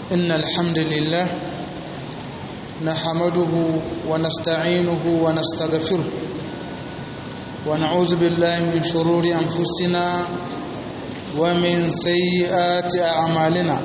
إن الحمد لله نحمده ونستعينه ونستغفره ونعوذ بالله من شرور أنفسنا ومن سيئات أعمالنا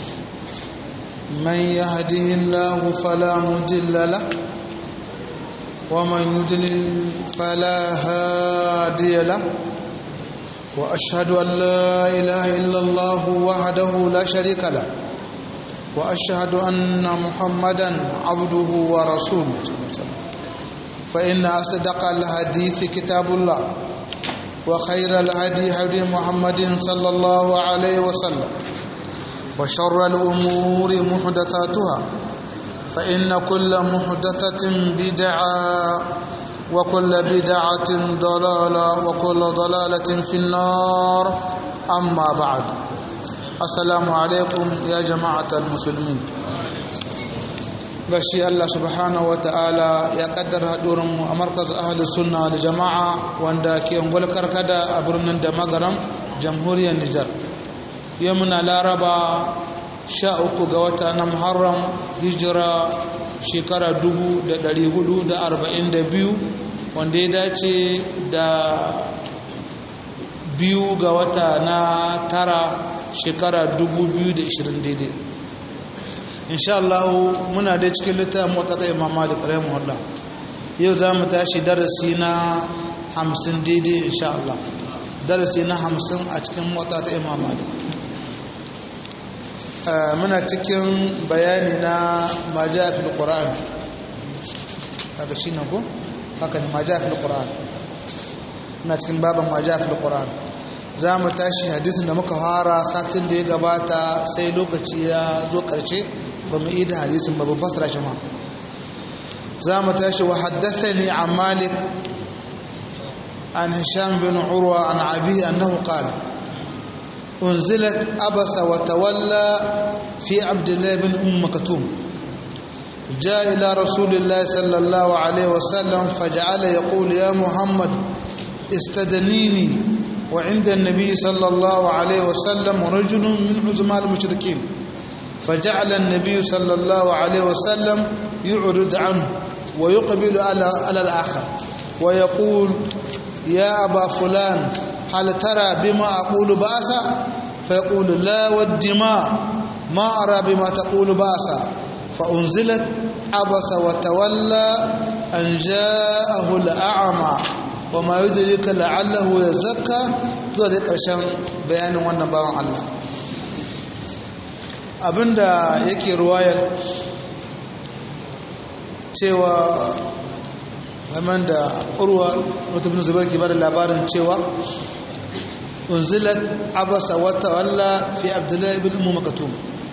من يهده الله فلا مضل له ومن يضلل فلا هادي له وأشهد أن لا إله إلا الله وحده لا شريك له وأشهد أن محمدا عبده ورسوله فإن أصدق الحديث كتاب الله وخير الهدي هدي محمد صلى الله عليه وسلم وشر الأمور محدثاتها فإن كل محدثة بدعة وكل بدعة ضلالة وكل ضلالة في النار أما بعد السلام عليكم يا جماعة المسلمين bashi Allah subhanahu wa ta'ala ya kaddara haɗurinmu a markaz ahalus sunna da jama'a wanda ke ungwal karkada a birnin da magaram jamhuriyar Nijar yau muna laraba sha uku ga wata na muharram hijira shekara dubu da ɗari hudu da arba'in da biyu wanda ya dace da biyu ga wata na tara shekara dubu biyu da ishirin daidai insha Allah muna da cikin littafin motata imam malik rahimahullah yau za mu tashi darasi na hamsin daidai insha Allah darasi na hamsin a cikin motata imam malik muna cikin bayani na maja fil qur'an kaga shi ne ko haka ne maja fil qur'an muna cikin baban maja fil qur'an za mu tashi hadisin da muka fara satin da ya gabata sai lokaci ya zo karshe ba mu yi da hadisin ba ban fasara shi ma za mu tashi wa haddathani an malik an hisham bin urwa an abi annahu qala أنزلت أبس وتولى في عبد الله بن أم مكتوم جاء إلى رسول الله صلى الله عليه وسلم فجعل يقول يا محمد استدنيني وعند النبي صلى الله عليه وسلم رجل من عزماء المشركين فجعل النبي صلى الله عليه وسلم يعرض عنه ويقبل على على الآخر ويقول يا أبا فلان هل ترى بما أقول بأسا فيقول لا والدماء ما أرى بما تقول بأسا فأنزلت عبس وتولى أن جاءه الأعمى وما يدرك لعله يزكى ذلك ƙarshen bayanin wannan bawan Allah abinda yake ruwayar cewa game da urwa wata bin zubar ke bada labarin cewa unzilat abasa wata walla fi abdullahi bin umu makatum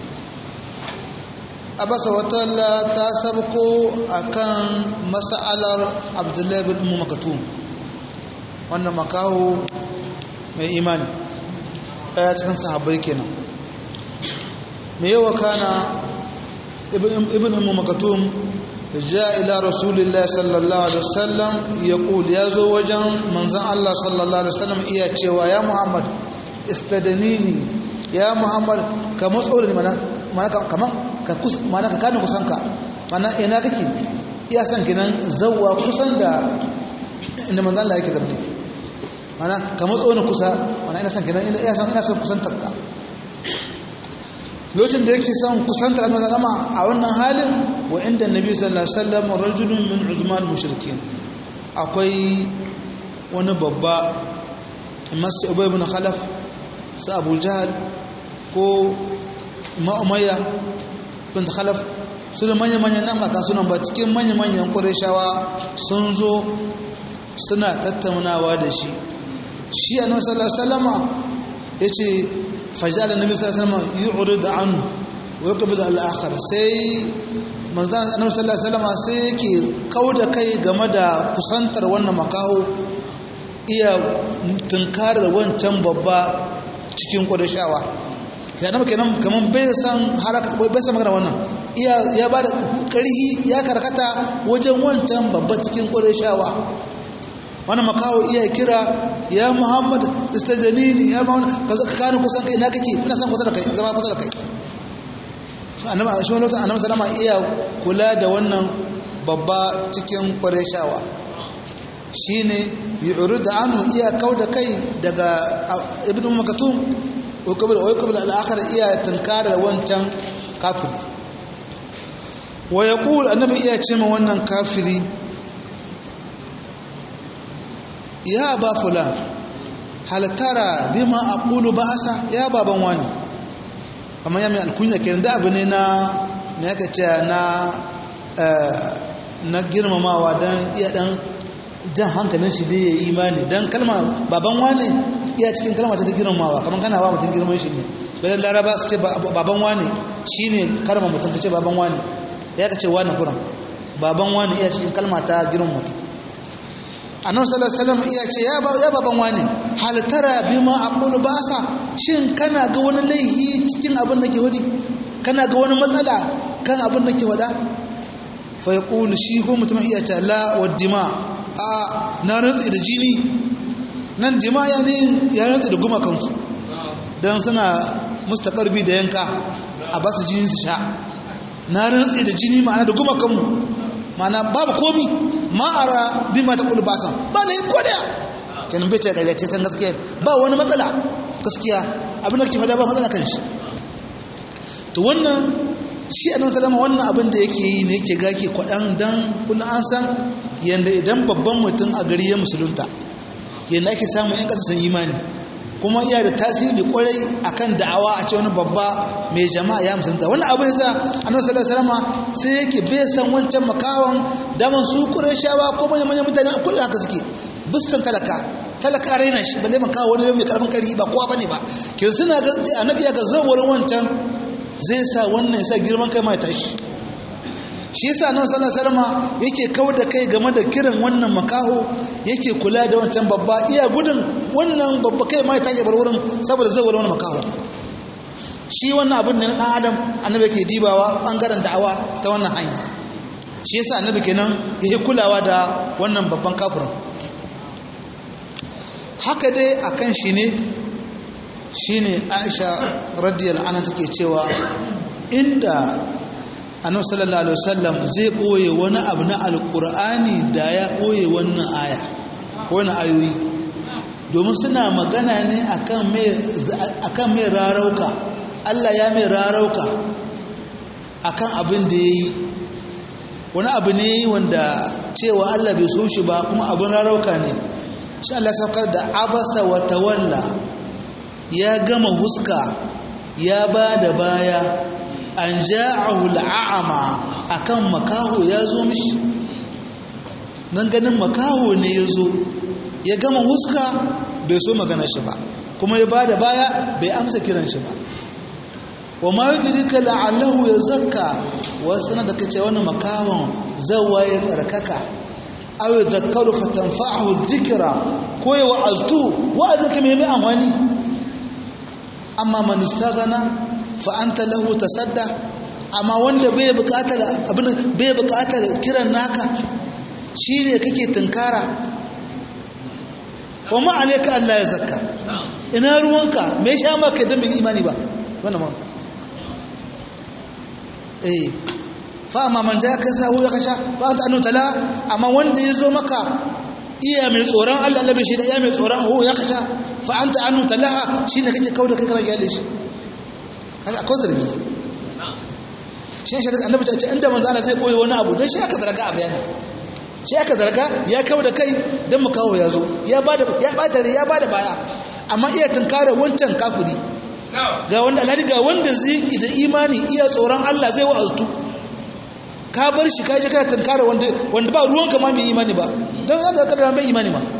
abasa wata walla ta sabko akan mas'alar abdullahi bin umu makatum wannan makaho mai imani ɗaya cikin sahabbai kenan mai yawa kana ibn umu makatum جاء إلى رسول الله صلى الله عليه وسلم يقول يا زوجا من زن الله صلى الله عليه وسلم إيا تشوى يا محمد استدنيني يا محمد كمسؤول منا منا كما ككس منا كان كسانك منا ina kake iya san kinan zawwa kusan da inda manzon Allah yake zabni mana ka matso ni kusa mana ina san kinan ina san ina san kusan takka lokacin da yake son kusantar annabi sallama a wannan halin wa inda annabi sallallahu alaihi wasallam rajulun min uzman mushrikin akwai wani babba masu ubay ibn khalaf su abu jahal ko ma'umayya bin khalaf su da manya-manyan nan maka sunan ba cikin manya-manyan ƙwarishawa sun zo suna tattaunawa da shi shi annabi sallallahu alaihi wasallama yace fajal annabi sallallahu alaihi wasallam yu'rid an wa yaqbid al-akhar sai manzon annabi sallallahu alaihi wasallam sai yake kauda kai game da kusantar wannan makaho iya tunkarar wancan babba cikin kudashawa ya nama kenan kaman bai san haraka bai san magana wannan iya ya bada karhi ya karkata wajen wancan babba cikin kudashawa wani makawo iya kira ya muhammad istajanini ya muhammad ka zaka kani kusan kai na kake ina san kusa da kai zama kusa da kai annabi shi wani lokacin annabi sallama iya kula da wannan babba cikin qurayshawa shine yu'rid anhu iya kauda kai daga ibnu makatum ko kabul ko kabul al-akhir iya tunkara wancan kafiri wa yaqul annabi iya ce ma wannan kafiri ya ba fulan hal tara bima aqulu ba'asa ya baban wani amma ya mai alkunya kenan da abu ne na me yake ce na na girmamawa dan iya dan jan hankalin shi dai ya yi imani dan kalma baban wani iya cikin kalma ta girmamawa kamar kana ba mutum girman shi ne bayan laraba su ce baban wani shine karma mutum ka ce baban wani ya ka ce wani kuran baban wani iya cikin kalma ta girman mutum annabi sallallahu alaihi wasallam iya ce ya baban wani hal tara bima aqulu basa shin kana ga wani laihi cikin abin da ke wadi kana ga wani matsala kan abin da ke wada fa yaqulu shi ko mutum iya ce la waddima a na rantsi da jini nan dima ya ne ya rantsi da gumakansu dan suna mustaqarbi da yanka a basu jini su sha na rantsi da jini ma'ana da gumakanmu ma'ana babu komi ma'ara bi ma ta kulu basan ba na yi kodaya kenan bai ce gayyace san gaskiya ba wani matsala gaskiya abin da ke fada ba matsala kan shi to wannan shi annabi sallama wannan abin da yake yi ne yake gake kwadan dan kullun an san yanda idan babban mutum a gari ya musulunta yanda ake samun yan kasa san imani kuma iya da tasiri kwarai akan da'awa a ce wani babba mai jama'a ya musulunta wannan abin yasa annabi sallallahu alaihi wasallam sai yake bai san wancan makawan daman su shawa ko manyan manyan mutane a kullum haka suke bisan talaka talaka raina shi balle makawa wani mai karfin kari ba kowa bane ba kin suna ga annabi ya ga zawar wancan zai sa wannan ya sa girman kai mai tashi shi yasa nan sallallahu alaihi wasallam yake kawar da kai game da kiran wannan makaho yake kula da wancan babba iya gudun wannan babba kai mai take bar wurin saboda zai wani makaho shi wannan abin ne na dan adam annabi yake dibawa bangaren da'awa ta wannan hanya shi yasa annabi kenan yake kulawa da wannan babban kafirin haka dai akan shi ne shine Aisha radiyallahu anha take cewa inda annabi sallallahu alaihi wasallam zai boye wani abu na alqur'ani da ya boye wannan aya ko wani ayoyi domin suna magana ne akan mai akan mai rarauka Allah ya mai rarauka akan abin da yayi wani abu ne wanda cewa Allah bai so shi ba kuma abin rarauka ne shi Allah saukar da abasa wa tawalla ya gama huska ya ba da baya an ja'ahu al'ama akan makaho ya zo mishi nan ganin makaho ne ya zo ya gama huska bai so magana shi ba kuma ya bada baya bai amsa kiran shi ba wa ma yudrika la'allahu yazakka wasu na da kace wani makahon zawa ya tsarkaka aw yadhakkaru fatanfa'ahu dhikra ko ya wa'aztu wa'azin ka mai mai amfani amma man istaghana fa anta lahu tasadda amma wanda bai bukatar abin bai bukatar kiran naka shine kake tunkara wa ma alayka Allah ya zakka ina ruwanka me sha maka dan bai imani ba wannan ma eh fa amma man ja ka sahu ya kasha fa anta annu tala amma wanda yazo maka iya mai tsoron Allah Allah bai shi da iya mai tsoron ho ya kasha fa anta annu talaha shine kake kauda kai kana gyale shi kaga akwai zargi shi ne shi annabi ta ce inda manzo Allah zai boye wani abu dan shi aka zarga a bayani shi aka zarga ya kawo da kai dan mu kawo ya zo ya bada ya bada ya bada baya amma iya tunkara wancan kafiri ga wanda alhali ga wanda zai da imani iya tsoron Allah zai wa'aztu ka bar shi ka je kana tunkara wanda wanda ba ruwanka ma mai imani ba dan zaka kada bai imani ma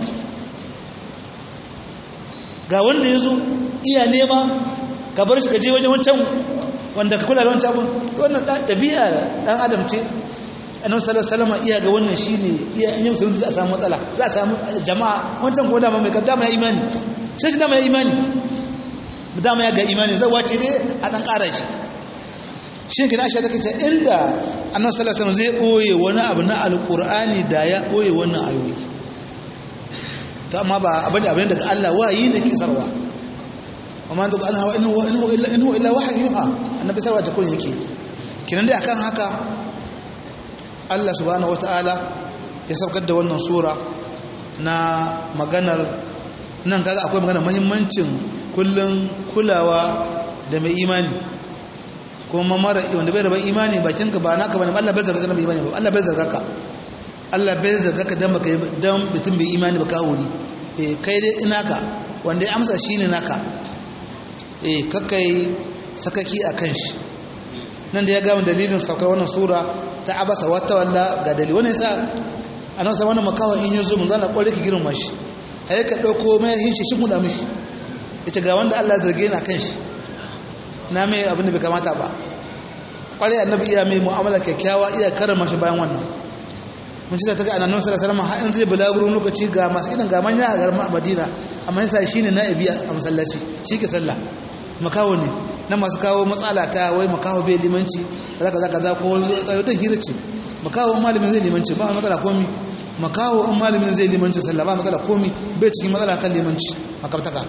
ga wanda yazo iya nema ka bar shi ka je wajen wancan wanda ka kula da wancan abun to wannan dabi'a dan adam ce annabi sallallahu alaihi wasallam iya ga wannan shine iya in yi musulunci za a samu matsala za a samu jama'a wancan ko dama mai dama ya imani sai dama ya imani dama ya ga imani zai wace dai a dan ƙara shi shi kina Aisha take ce inda annabi sallallahu alaihi wasallam zai koye wani abu na alqur'ani da ya koye wannan ayoyi to amma ba abin da abin daga Allah wayi ne kisarwa وما ينطق عنها وإنه, إنه, إلا, إنه إلا وحي يوحى النبي صلى الله عليه وسلم yake kinan dai akan haka Allah subhanahu wataala ya saukar da wannan sura na maganar nan kaga akwai maganar muhimmancin kullun kulawa da mai imani kuma mara wanda bai da ban imani bakinka ba naka bane Allah bai zarga ka mai imani ba Allah bai zarga ka Allah bai zarga ka dan baka dan mutum bai imani ba ka wuri eh kai dai ina ka wanda ya amsa shine naka eh kakai sakaki akan shi nan da ya gama dalilin saukar wannan sura ta abasa wata walla ga dalili wani yasa anan sa wannan makawa in yazo mun zana kware ki girma shi ai ka dauko mai hin shi shi da mishi ita ga wanda Allah ya zarge ni akan shi na mai abin da bai kamata ba kware annabi iya mai mu'amala kyakkyawa iya karama shi bayan wannan mun ci ta ga annabi sallallahu alaihi wasallam har in zai bulaguro lokaci ga masu idan ga manya a garin Madina amma yasa shine na'ibi a masallaci shi ke sallah makawo ne na masu kawo matsala ta wai makawo bai limanci zaka zaka za ko tsayo ta hira ce makawo malamin zai limanci ba matsala komi makawo in malamin zai limanci sallah ba matsala komi bai cikin matsala kan limanci makabtaka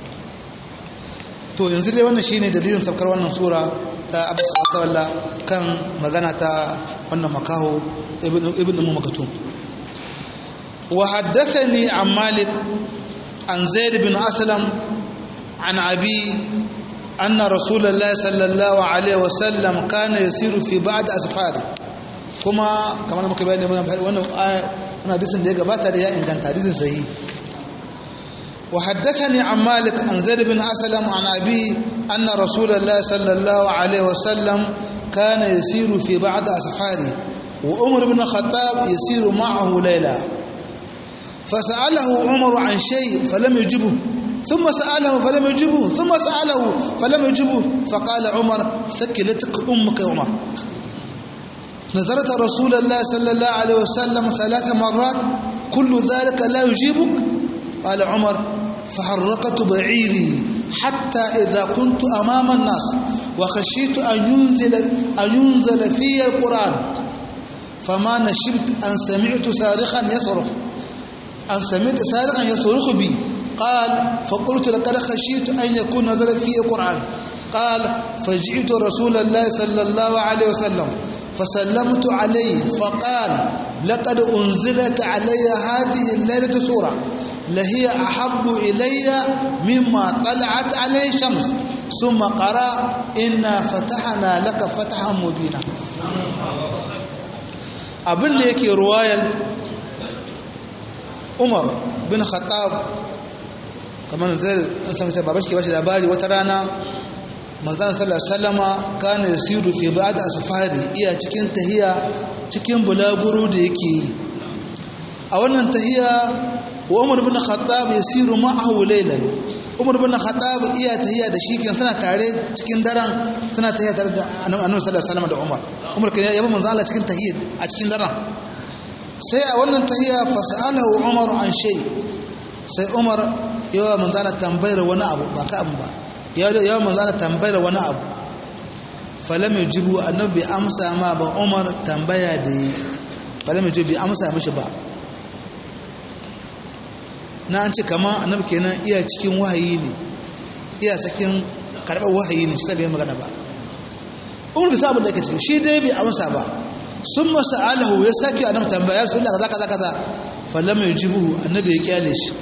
to yanzu dai wannan shine dalilin saukar wannan sura ta abu walla kan magana ta wannan makaho ibn ummu makatum wa haddathani an malik an zaid bin aslam an abi anna rasulullahi sallallahu alaihi wasallam kana yasiru fi ba'd asfari kuma kamar muka bayani wannan wannan wannan hadisin da ya gabata da ya inganta hadisin sahihi وحدثني عن مالك عن زيد بن أسلم عن أبيه أن رسول الله صلى الله عليه وسلم كان يسير في بعض أسفاره وعمر بن الخطاب يسير معه ليلة فسأله عمر عن شيء فلم يجبه ثم سأله فلم يجبه ثم سأله فلم يجبه فقال عمر ثكلتك أمك يا عمر نظرت رسول الله صلى الله عليه وسلم ثلاث مرات كل ذلك لا يجيبك قال عمر فحركت بعيري حتى إذا كنت أمام الناس وخشيت أن ينزل, أن ينزل في القرآن فما نشبت أن سمعت صارخا يصرخ أن سمعت صارخا يصرخ بي قال فقلت لقد خشيت أن يكون نزل في القرآن قال فجئت رسول الله صلى الله عليه وسلم فسلمت عليه فقال لقد أنزلت علي هذه الليلة سورة لهي أحب إلي مما طلعت عليه الشمس ثم قرأ إنا فتحنا لك فتحا مبينا abin da yake ruwayar umar bin khattab kamar zai sami ta babashi ke bashi labari wata rana manzan sallar salama kana da siru fi ba da asafari iya cikin tahiya cikin bulaguro da yake yi a wannan tahiya wa umar bin khattab yasiru ma'ahu laylan umar bin khattab iya tahiya da shi kan suna tare cikin daren suna tahiya tare da annabi sallallahu alaihi wasallam da umar umar kan yaba manzo Allah cikin tahiyya a cikin daren sai a wannan tahiya fasalahu umar an shay sai umar yawa manzo Allah tambayar wani abu ba ka abu ba yawa manzo Allah tambayar wani abu falam yujibu annabi amsa ma ba umar tambaya da falam yujibu amsa mishi ba na an ce kama annabi kenan iya cikin wahayi ne iya sakin karɓar wahayi ne shi sabai magana ba umar bisa abin da yake ciki shi dai bai amsa ba sun masa alahu ya sake annabi tambaya su Allah kaza kaza kaza fallam yujibuhu annabi ya kyale shi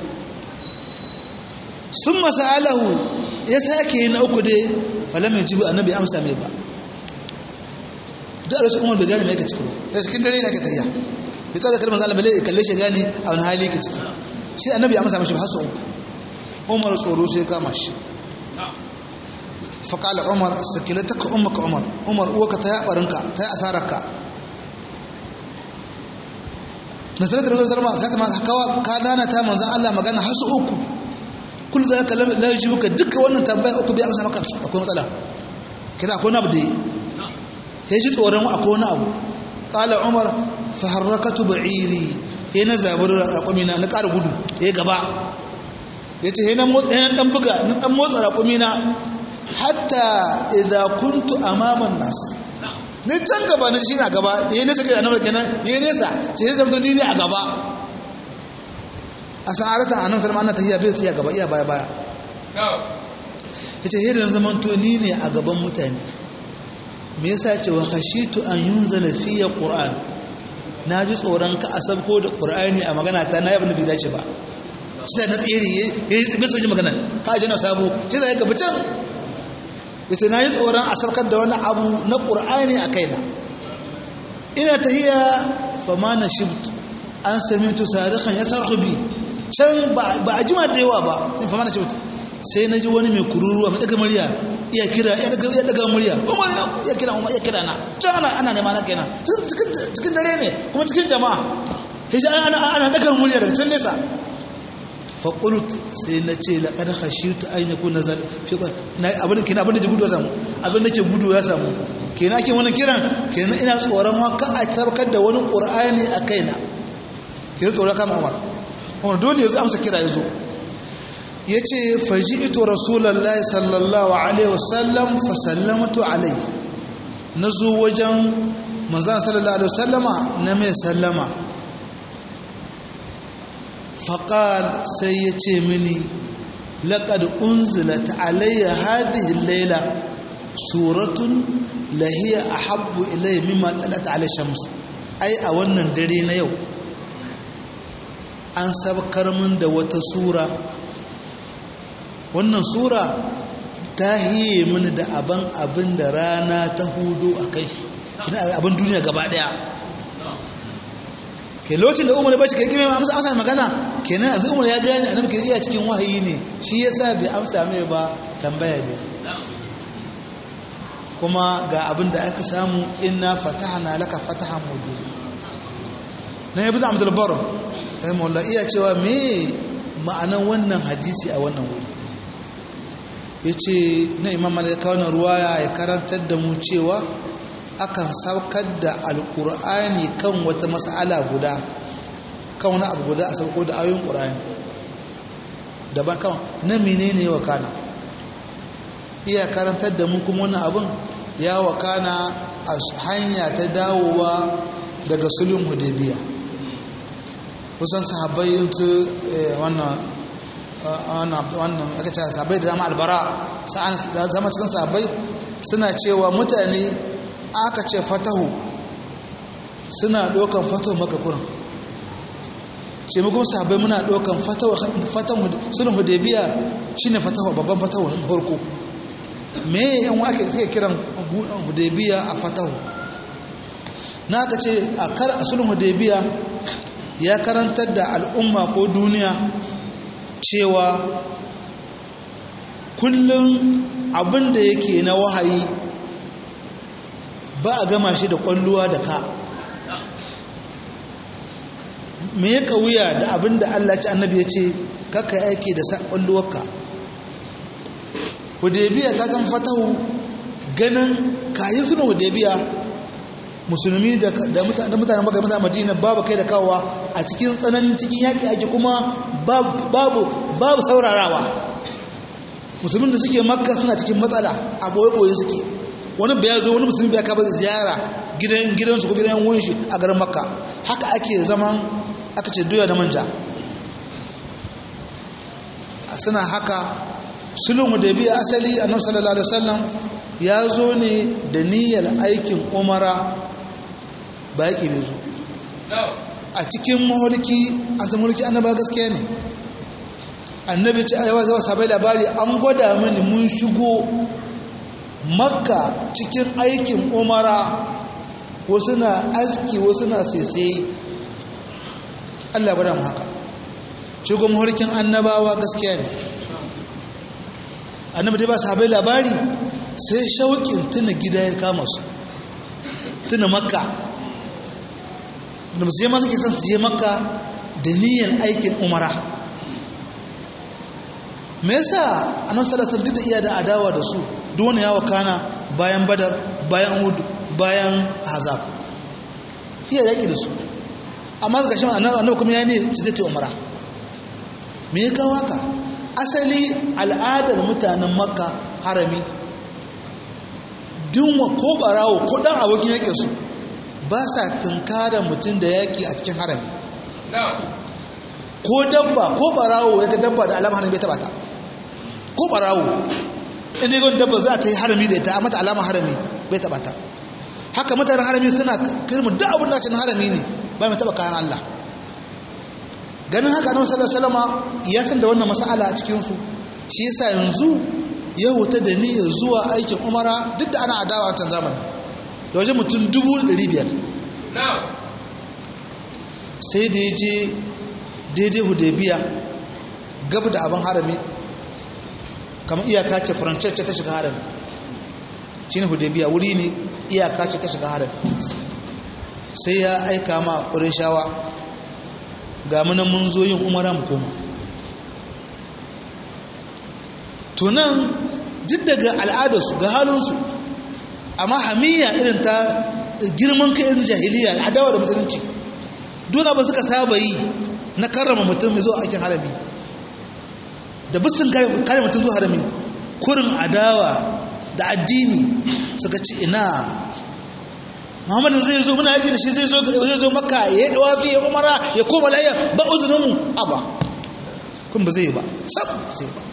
sun masa alahu ya sake na uku dai fallam yujibu annabi amsa mai ba duk a lokacin umar bai gane mai yake ciki ba da cikin dare ne ake tafiya bai tsaka kalmar zalama ya kalle shi gane a wani hali yake ciki shi annabi ya amsa mashi ba hasu umar tsoro sai kama shi faƙala umar sakilataka ummaka umar umar uwaka ta yi ɓarinka ta yi asararka nasarar da rikon sarma ta sama kawa ka dana ta manzan allah magana hasu uku kul za ka laji muka duka wannan tambaya uku bai amsa maka akwai matsala kina akwai wani abu da ya ji tsoron akwai wani abu ƙala umar faharrakatu ba'iri ya na zabar raƙumina na ƙara gudu ya gaba ya ce yana ɗan buga na ɗan motsa raƙumina hatta idan kuntu amaman nas ni can gaba na shi na gaba da ya nesa kai annabar kenan ya nesa ce ya zama ni ne a gaba a sa'arata a nan salma ana tafiya bai tafiya gaba iya baya baya ya ce hidin zaman to ni ne a gaban mutane me yasa ce wa khashitu an yunzala fiya qur'an na ji tsoron ka a sabko da qur'ani a magana ta na yabin da bai dace ba sai na tsiri yayi tsibe soji magana ka ji na sabo sai zai ka fitan yace na ji tsoron a sabkar da wani abu na qur'ani a kaina ina tahiya fama na shibt an samitu sadiqan yasarhu bi can ba a jima da yawa ba in fama na shibt sai na ji wani mai kururuwa mai daga murya iya kira ya daga murya umar ya kira umar ya kira na can ana ana nema na kenan cikin dare ne kuma cikin jama'a hijja ana ana daga murya daga can nesa fa qult sai na ce la qad khashitu an yakuna zal fi na abin kina abin da ji gudu ya samu abin da ke gudu ya samu kenan ake wannan kiran kenan ina tsoron haka a tabbatar da wani qur'ani a kaina kenan tsoron kama umar umar dole ya zo amsa kira ya zo ya ce faji'ito rasulallah sallallahu alaihi wasallam fasallamatu alaihi na zo wajen manzan sallallahu alaihi wasallama na mai sallama faƙal sai ya ce mini laƙad unzilat alayya hadhihi laila suratun lahiya ahabbu ilayya mimma talat alai shams ai a wannan dare na yau an sabkar min da wata sura wannan sura ta hiye mini da abin abin da rana ta hudu a kai abin duniya gaba daya ke lokacin da umar bashi kai kime amsa amsa magana kenan yanzu umar ya gane annabi ke iya cikin wahayi ne shi yasa bai amsa mai ba tambaya da kuma ga abin da aka samu inna fatahna laka fatahan mubina na ibnu abdul bar rahimahullah iya cewa me ma'anan wannan hadisi a wannan wuri ya ce na imam malaka wani ruwaya ya karantar da mu cewa akan saukar da alkur'ani kan wata mas'ala guda kan wani abu guda a sauko da ayoyin ƙur'ani daban kan na menene ya wakana iya karantar da mu kuma wani abin ya wakana a hanya ta dawowa daga sulhun hudaybiya kusan sahabbai su wannan wannan aka ce sahabbai da zama albara zama cikin sahabbai suna cewa mutane aka ce fatahu suna ɗaukan fatahu maka kuran ce mukun sahabbai muna ɗaukan fatahu sunan hudebiya shi ne fatahu babban fatahu na farko me yan ake suke kiran hudebiya a fatahu na aka ce a sunan hudebiya ya karantar da al'umma ko duniya cewa kullum abin da yake na wahayi ba a gama shi da kwalluwa da ka me ya wuya da abin da Allah ci annabi ya ce kaka yake da kwalluwarka hudebiya ta zama fatahu ganin kayi suna hudebiya musulmi da mutanen maka mutanen madina babu kai da kawowa a cikin tsananin cikin yaƙi ake kuma babu saurarawa musulmin da suke makka suna cikin matsala a ɓoye-ɓoye suke wani bai zo wani musulmi bai kaba ziyara gidan gidansu ko gidan yan shi a garin makka haka ake zaman aka ce doya da manja suna haka sulhun hudaybiya asali annabi sallallahu alaihi wasallam ya zo ne da niyyar aikin umara ba yake bai zo a cikin mahulki a zamulki annaba gaskiya ne annabi ce ayawa zama sabai labari an gwada mini mun shigo makka cikin aikin umara wasu na aski wasu na sese allah gwada mu haka shigo mahulkin annabawa gaskiya ne annabi ba sabai labari sai shauƙin tuna gida ya kama su tuna makka da musu je masu kisan su je makka da niyyar aikin umara me yasa annabi sallallahu alaihi da iya da adawa da su duk wani yawa kana bayan badar bayan uhud bayan azab iya yaki da su amma ga shi annabi kuma ya ne ci zai ta umara me ya kawo haka asali al'adar mutanen makka harami dinwa ko barawo ko dan abokin yake su ba sa tunkarar mutum da yaki a cikin harami ko dabba ko barawo ya ga dabba da alama harami bai taba ta ko barawo inda yi dabba za ta yi harami da ita a mata alama harami bai taba ta haka mutanen harami suna kirmin duk abin da cin harami ne ba mai taba kayan Allah ganin haka annabi sallallahu alaihi wasallam ya san da wannan mas'ala a cikin su shi yasa yanzu ya huta da niyyar zuwa aikin umara duk da ana adawa a can zamani da wajen mutum dubu ɗari biyar sai da ya je daidai hudebiya gab da abin harami kamar iyaka ce farancece ta shiga harami shi ne hudebiya wuri ne iyaka ce ta shiga harami sai ya aika ma ƙurishawa ga munan mun zo yin umara mu koma tunan duk daga al'adarsu ga halinsu amma hamiya irin ta girman kai irin jahiliya adawa da musulunci duna ba suka saba yi na karrama mutum mai zo aikin harami da bisin kare mutum zuwa harami kurin adawa da addini suka ci ina muhammadin zai zo muna yaƙi da shi zai zo maka ya yi dawafi ya umara ya koma layya ba uzuninmu a ba kun ba zai yi ba sam zai ba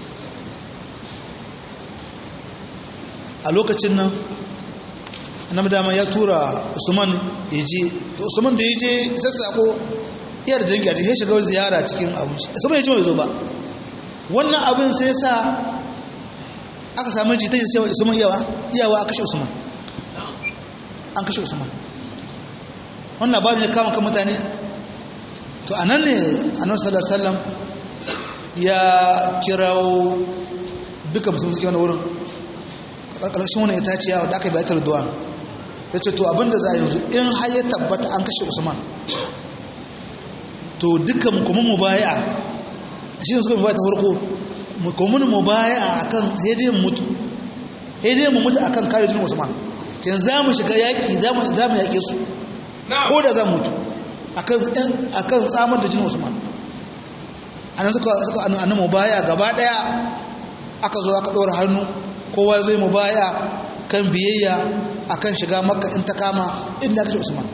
a lokacin nan annabi dama ya tura usman ya je to usman da ya je sassako iya da dangi a cikin shiga ziyara cikin abinci usman ya ji mai zo ba wannan abin sai sa aka samu jita ya cewa usman yawa iyawa a kashe usman an kashe usman wannan labarin ya kama kan mutane to anan ne annabi sallallahu alaihi wasallam ya kirawo duka musulmi suke wani wurin ƙarƙashin wani itaciya wadda aka yi bayatar duwan ya ce to abinda za a yanzu in har ya tabbata an kashe usman to dukkan kuma mu baya shi ne suka mu baya ta farko kuma mu baya a kan hediyin mutu hediyin mu mutu a kan kare jinin usman kin za mu shiga yaƙi za mu yaƙe su ko da za mu mutu a kan tsamar da jinin usman a nan suka annan mu baya gaba ɗaya aka zo aka ɗora hannu kowa zai mu baya kan biyayya akan shiga makka in ta kama inda kashe usman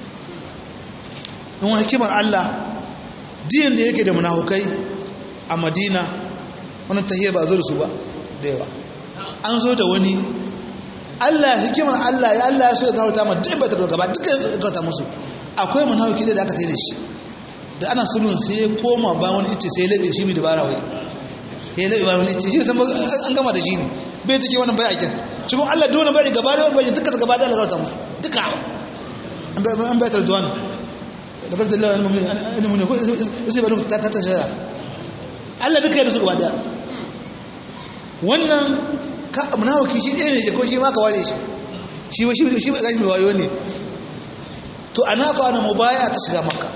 in wani hikimar allah diyan da yake da munafukai a madina wani tahiyar ba zo da su ba da yawa an zo da wani allah hikimar allah ya allah ya so ya gawata ma duk bai ta gaba duka ya gawata musu akwai munafuki da aka tayi da shi da ana sulhun sai ya koma ba wani ita sai ya labe shi bi dabara wai ya labe ba wani ita shi san an gama da jini bai take wannan bai aikin shi kuma Allah dole bai gaba da bai duka gaba da Allah ta musu duka an bai an bai tarduwan da bar da Allah an mu'min an mu'min ko sai ba ta ta ta shara Allah duka da su gaba da wannan ka munafiki shi ɗaya ne ko shi ma ka ware shi shi ba shi shi ba gashi mai wayo ne to ana ka ana mubaya ta shiga makka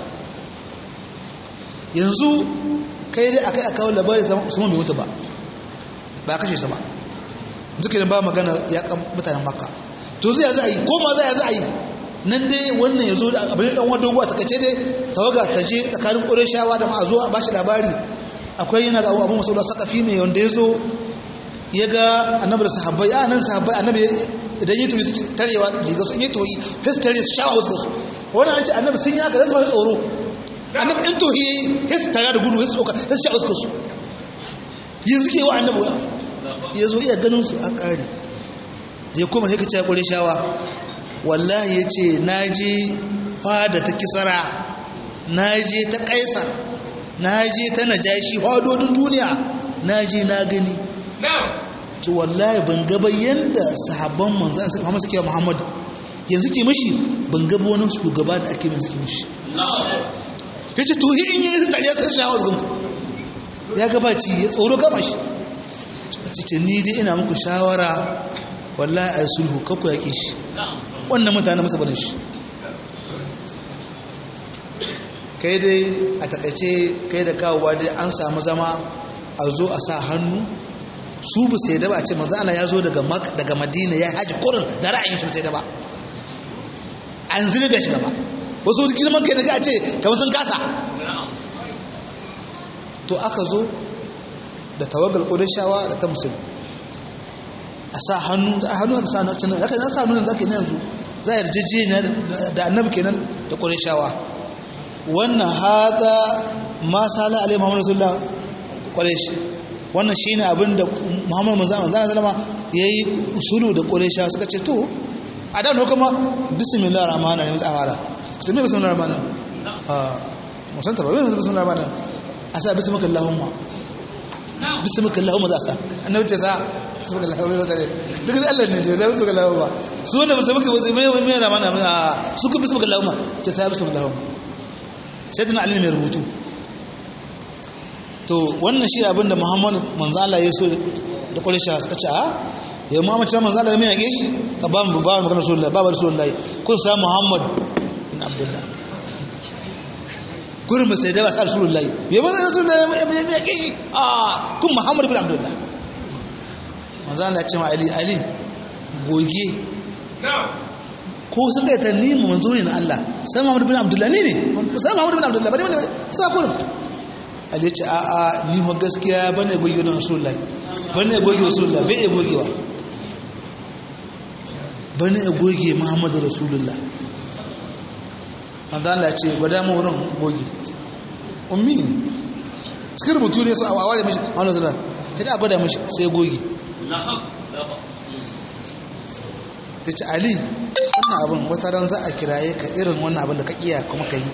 yanzu kai dai akai aka kawo labarin Usman bai mutu ba ba kashe sa ba zikirin ba maganar yakan mutanen makka to zai za a yi ko ma za a yi nan dai wannan ya zo da abin dan wani doguwa ta kace dai tawaga ta je tsakanin ƙureshawa da ma'azo a bashi labari akwai yana ga abu masu da sakafi ne wanda ya zo ya ga annabi da sahabbai a nan sahabbai annabi idan yi turi suke tarewa riga su yi toyi sai su tare su shawa wasu su wannan an ce annabi sun yi haka da su fara tsoro annabi in tohi sai su tare da gudu sai su tsoka sai su sha wasu su yanzu ke wa annabi ya zo iya ganin su a ƙari ya kuma sai ka ce ƙure shawa wallahi ya ce na je fada ta kisara na je ta ƙaisar na je ta najashi hadodin duniya na je na gani to wallahi ban gaba yadda sahabban manzan suka Muhammad suke Muhammad yanzu ke mashi ban gaba wani shugaba da ake suke mashi ya ce to in yi tariya sai shawa zugunku ya gabaci ya tsoro gama shi cikin ni dai ina muku shawara wallahi ai sulhu kakku yaƙe shi wannan mutane masa barin shi kai dai a takaice kai da kawowa dai an samu zama a zo a sa hannu su bu sai da ba ce manzo Allah ya zo daga daga Madina ya haji kurin da ra'ayin shi sai da ba an zilbe shi gaba wasu girman kai daga a ce kamar sun kasa to aka zo da tawagal ƙudashawa da ta musulmi a sa hannu a hannu aka sa na canan aka na sa nuna zaka yi yanzu za a yarjeje da annabi kenan da ƙudashawa wannan haza ma sala alai muhammadu rasulullah ƙudashi wannan shine abin da muhammadu manzana zalama ya yi usulu da ƙudashawa suka ce to a da ne kuma bismillah rahman rahim a fara ku ce me bismillah rahman a musanta ba me bismillah rahman a sa bismillah allahumma bismillah allahumma za sa annabi ce sa bismillah allahumma za duk da Allah ne ce da bismillah allahumma su wanda ba su muka ba me me rahman a su ku bismillah allahumma ce sa bismillah allahumma sai dana ali mai rubutu to wannan shi abin da muhammadu manzala ya so da kwalisha suka ce a ya muhammadu cewa manzala ya mai yage shi ka ba mu ba mu magana rasulullah ba ba rasulullah kun sa muhammad bin abdullah gurin ba sai da ba sa rasulullah ya ba rasulullah ya mai yage shi a kun muhammad bin abdullah manzala ya ce ma ali ali goge ko sun ga ta ni mu manzo ne na Allah sai muhammad bin abdullah ne ne sai muhammad bin abdullah ba ne ba sa kurin Ali ce a a ni ma gaskiya bane goge na Rasulullah bane goge Rasulullah bai gogewa bane goge Muhammadu Rasulullah manzo Allah ce gwada mu wurin goge ummi ne cikin rubutu ne su a ware mishi Muhammadu Rasulullah kada a gwada mishi sai goge ta ce Ali wannan abin wata ran za a kiraye ka irin wannan abin da ka iya kuma ka yi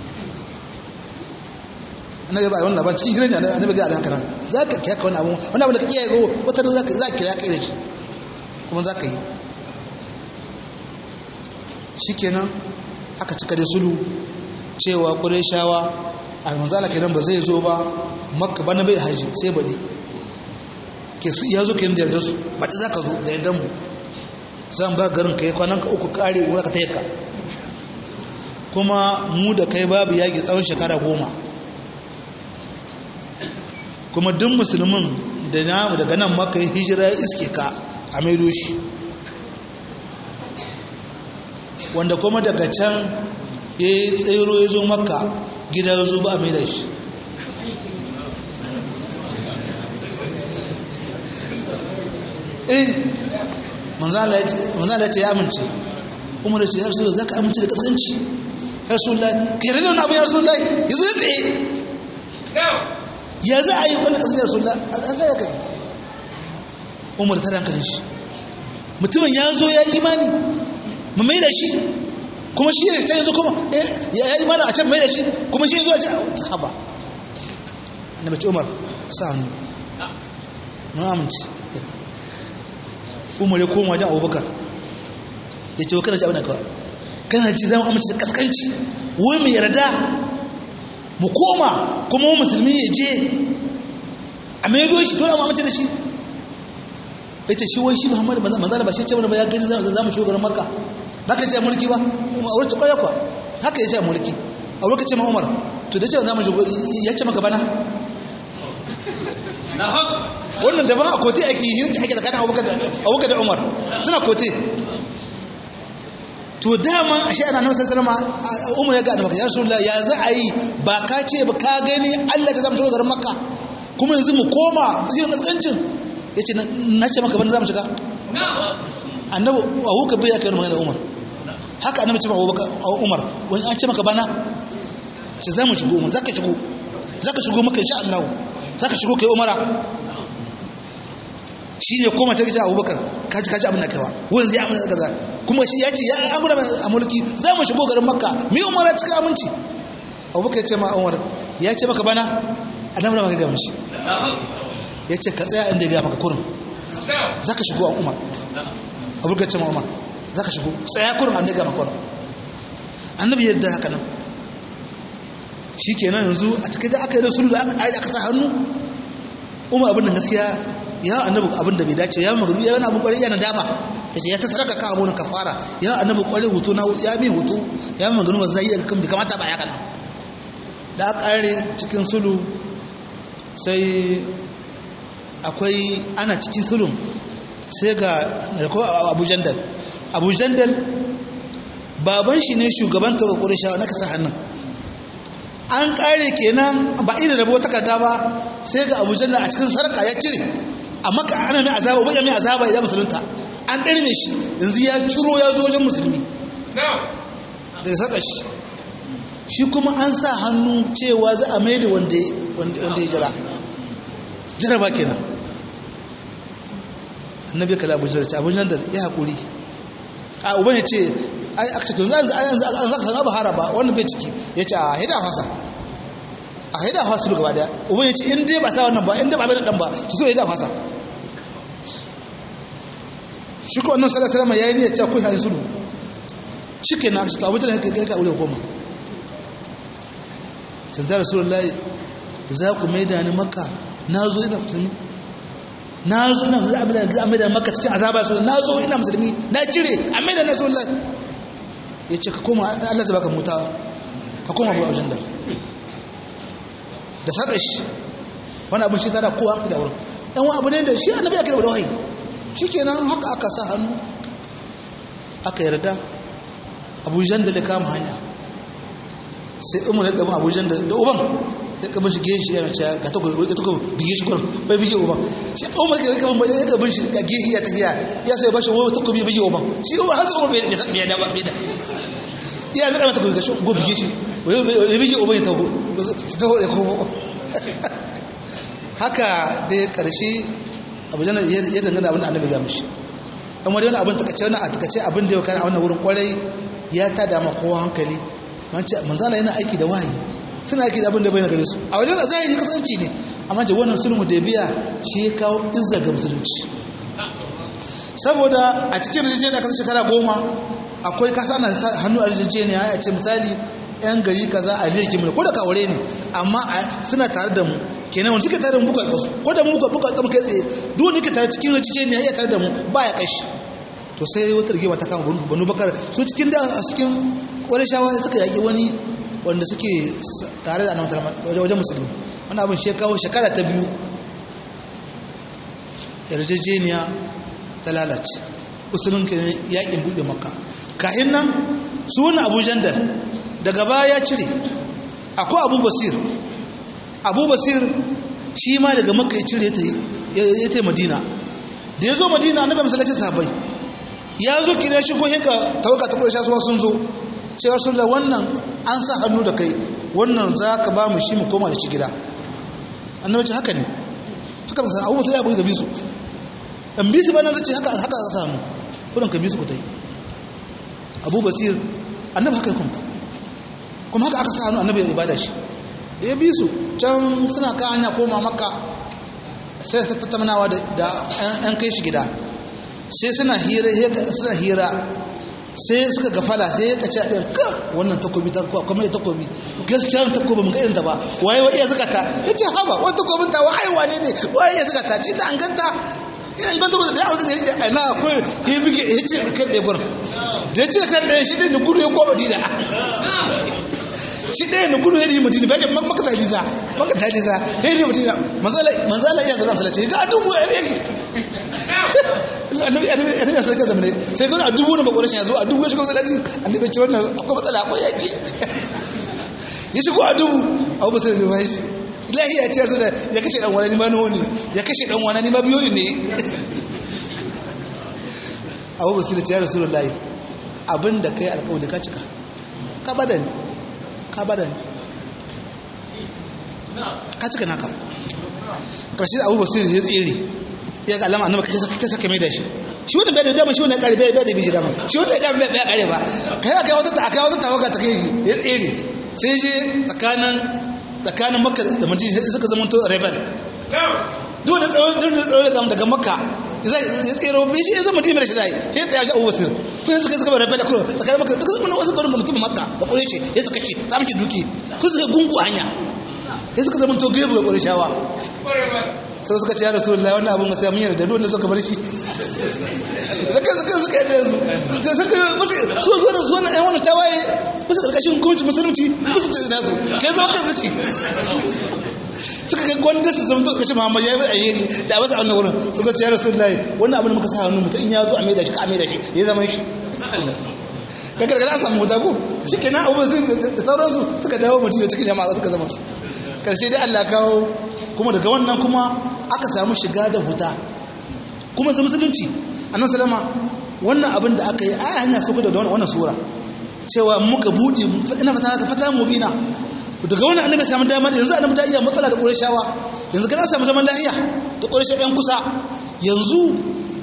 annabi ba wannan ban cikin gidan ne annabi ga alhaka nan zaka kiya ka wannan abu wannan abu da kake yi go wata ran zaka zaka kira kai da shi kuma zaka yi shikenan aka cika da sulu cewa qurayshawa almanzala kenan ba zai zo ba makka bana bai haji sai badi ke su ya zo kenan da yardar su badi zaka zo da yardar mu zan ba garin kai kwanan ka uku kare wura ka tayyaka kuma mu da kai babu yaki tsawon shekara goma kuma duk musulmin da namu daga nan maka yi hijira iske ka a maido shi wanda kuma daga can ya yi tsero ya zo maka gida ya zo ba a maida shi eh manzala ya ce ya amince umar ya ce ya rasu da za ka amince da kasance ya rasu da ka yi rana abu ya rasu da ya zo ya tsaye ya za a yi wani kasar rasulullah a zai ya gani umar ta rankarin shi mutumin ya zo ya imani mu mai da shi kuma shi ne can yanzu kuma ya imani a can mai da shi kuma shi zuwa can haba na mace umar sa hannu na amince umar ya koma wajen abubakar ya ce wa kana ji abin da kawai kana ji zama amince da kaskanci wai mai yarda mu koma kuma mu musulmi ya je a maido shi dole mu amince da shi ya ce shi wai shi muhammadu manzana ba shi ce wani ba ya gani za mu shugaban maka ba ka ce mulki ba a wurin ta kwaya kwa haka ya ce mulki a wurin ka ce ma umar to da ce za mu shugaban ya ce maka bana wannan daban a kote ake yi hirci ake tsakanin abubakar da umar suna kote to dama a sha'ana na wasan salama umar ya ga maka ya rasulullah ya za a yi ba ka ce ba ka gani allah ta zama shiga garin makka kuma yanzu mu koma zirin kaskancin ya ce na ce maka bane za mu shiga annabi abubakar bai ya kai magana umar haka annabi ce ma umar wani an ce maka bana ce za mu shigo umar za ka shigo za ka shigo maka insha allahu za ka shigo kai umara shi ne koma ta gaji abubakar kaji kaji abin da kaiwa wani zai amince gaza kuma shi ya ce ya an gudu a mulki za mu shigo garin makka mi umara cikin aminci abubakar ya ce ma umar ya ce maka bana a nan maka gama shi ya ce ka tsaya inda ya gaya maka kurin za ka shigo a umar abubakar ya ce ma umar za ka shigo tsaya kurin an da ya gaya maka kurin annabi yadda haka nan shi kenan yanzu a cikin da aka yi da sulu da aka sa hannu umar abin da gaskiya ya annabi abin da bai dace ya magaru ya wani abin kwarai yana dama ya ce ya ta saraka ka abunan kafara ya annabi kwarai hoto na ya mi hoto ya magaru ba zai iya kan bai kamata ba ya kana da aka kare cikin sulu sai akwai ana cikin sulun sai ga abu jandal abu jandal baban shi ne shugaban taɓa ƙurishawa na kasa hannun an kare kenan ba ina rabo takarda ba sai ga abu jandal a cikin sarka ya cire amma ka ana mai azaba ba mai azaba ya musulunta an ɗarme shi yanzu ya ciro ya zo wajen musulmi da ya saka shi shi kuma an sa hannu cewa za a mai da wanda ya jira jira ba kenan annabi kala abu jira abu jira ya haƙuri a uban ya ce ai aka ce to yanzu an zaka sana bahara ba wannan bai ciki ya ce a haida fasa a haida fasa gaba daya uban ya ce in dai ba sa wannan ba in dai ba bai da dan ba ki so haida fasa shi ko annabi sallallahu alaihi wasallam yayi niyyar cewa kai hayin sulhu shikenan shi to abin da kai ka aure koma sai da rasulullahi za ku maida ni makka na zo ina musulmi na zo ina za a maida makka cikin azaba su na zo ina musulmi na cire a maida na rasulullahi ya ce ka koma Allah zai baka mutawa ka koma abu wajen da da saɗa shi wani abin shi tsada kowa hankali da wurin ɗan wani abu ne da shi annabi ake da wahayi shi kenan haka aka sa hannu aka yarda abujan da kama hanya sai umar ya gaban abujan da uban ya gaban shi gehe shi yana cewa ga tako ga tako bige shi gurin bai bige uban shi umar ya gaban bai ya gaban shi ga gehe ya tafiya ya sai bashi wai tako bige uban shi umar har umar bai bai da ba bai da ya bi mata ga shi go bige shi wai bige uban ya tago su taho ya komo haka da karshe abujan ya dangana abin da annabi ga mishi dan wani wani abin takace wani a takace abin da ya kana a wannan wurin kwarai ya tada ma kowa hankali manzala yana aiki da wahayi suna aiki da abin da bai na gare su a wajen zahiri kasance ne amma da wannan sulhu da biya shi ya kawo izza ga musulunci saboda a cikin rijiyar kasar shekara goma akwai kasa na hannu a rijiyar ya ce misali yan gari kaza a lirki mu ko da kawure ne amma suna tare da mu kenan wanda suke tare da mu buka kasu ko da mu buka buka kama kai tsaye duk wanda yake tare cikin rijiyar ne ya tare da mu ba ya kashi to sai wata rigima ta kama banu bakar su cikin da a cikin wani shawara suka yaƙi wani wanda suke tare da annabi wajen musulmi wani abin shi kawo shekara ta biyu yarjejeniya ta lalace usulun ke yaƙin buɗe makka kahin nan su wani abu jandal daga baya ya cire akwai abu basir abu basir shi ma daga makka ya cire ya ta madina da ya zo madina annabi masallacin sahabbai ya zo kira shi ko hinka tawaga ta ƙarshe suwa sun zo cewa sun da wannan an sa hannu da kai wannan za ka ba mu shi mu koma da shi gida annabi ce haka ne haka ba san abubuwa sai ya buga gabi su dan bisu ba nan zace haka haka ka samu kudin ka bisu ku tai abu basir annabi haka ya kunta kuma haka aka sa hannu annabi ya ibada shi da ya bisu can suna ka hanya koma makka sai ta tattaunawa da an kai shi gida sai suna hira suna hira sai suka gafala sai ya kace ɗin ka wannan takobi ta kuma ya takobi gaskiya takobi mun ga irin ta ba waye wa iya zakata yace haba wannan takobin ta wai wane ne waye iya zakata ce da an ganta ina ganta ba da ya wuce da ai na ko ya bige ya ce kan da gurin da ya ce kan da shi da gudu ya koma dina shi ɗaya na gudu ya yi mutum bai maka taliza maka taliza ya yi mutum manzala iya zama salace ga dubu ya rege annabi annabi salace zamane sai gani a dubu na bakwarar shi ya zo a dubu ya shiga masalaci annabi ce wannan akwai matsala akwai yaƙi ya shigo a dubu abu basu da bai shi ilahi ya ce su da ya kashe dan wani ma nawa ne ya kashe dan wani ma biyo ne abu basu da ce ya rasu da layi abinda kai alƙawari ka cika ka bada ne ka bada ne ka cika naka ƙarshe da abu basiri ya tsere ya ga alama annaba kai saka saka mai da shi shi wannan bai da dama shi wannan kare bai da biji dama shi wannan dama bai kare ba kai aka wata ta aka wata tawaga ta kai ya tsere sai je tsakanin tsakanin makka da madina sai suka zama to rebel duk da tsaro duk da tsaro daga daga makka ya tsero bai shi ya zama madina shi zai ya tsaya shi abu basir ko ya suka suka rebel ko tsakanin makka duk sun wasu garin mutum makka ba ko yace ya suka ce samu ki duki ko suka gungu hanya ya suka zama to gebe ga ƙurishawa sai suka ce ya rasu lallai wannan abin masu yamin da dole suka bar shi zaka suka suka yadda yanzu sai suka musu su zo da zuwa ɗan wani tawaye musu ƙarƙashin hukumci musulunci musu ce nasu kai zama kan suke suka ga gwanda su zama suka ce muhammad ya yi alheri da wasu annan wurin suka ce ya rasu lallai wannan abin da muka sa hannu mutum in ya zo a maida shi ka a maida shi ya zama shi ka gargara a samu wuta ko shi kenan abubuwan da sauransu suka dawo mutum da cikin jama'a suka zama su karshe dai allah kawo kuma daga wannan kuma aka samu shiga da huta kuma su musulunci annan salama wannan abin da aka yi a hanya su da wannan sura cewa muka buɗe ina fata ka fata mu bina daga wannan annabi samu dama yanzu annabi da iya matsala da ƙurashawa yanzu kana samu zaman lafiya da ƙurashawa ɗan kusa yanzu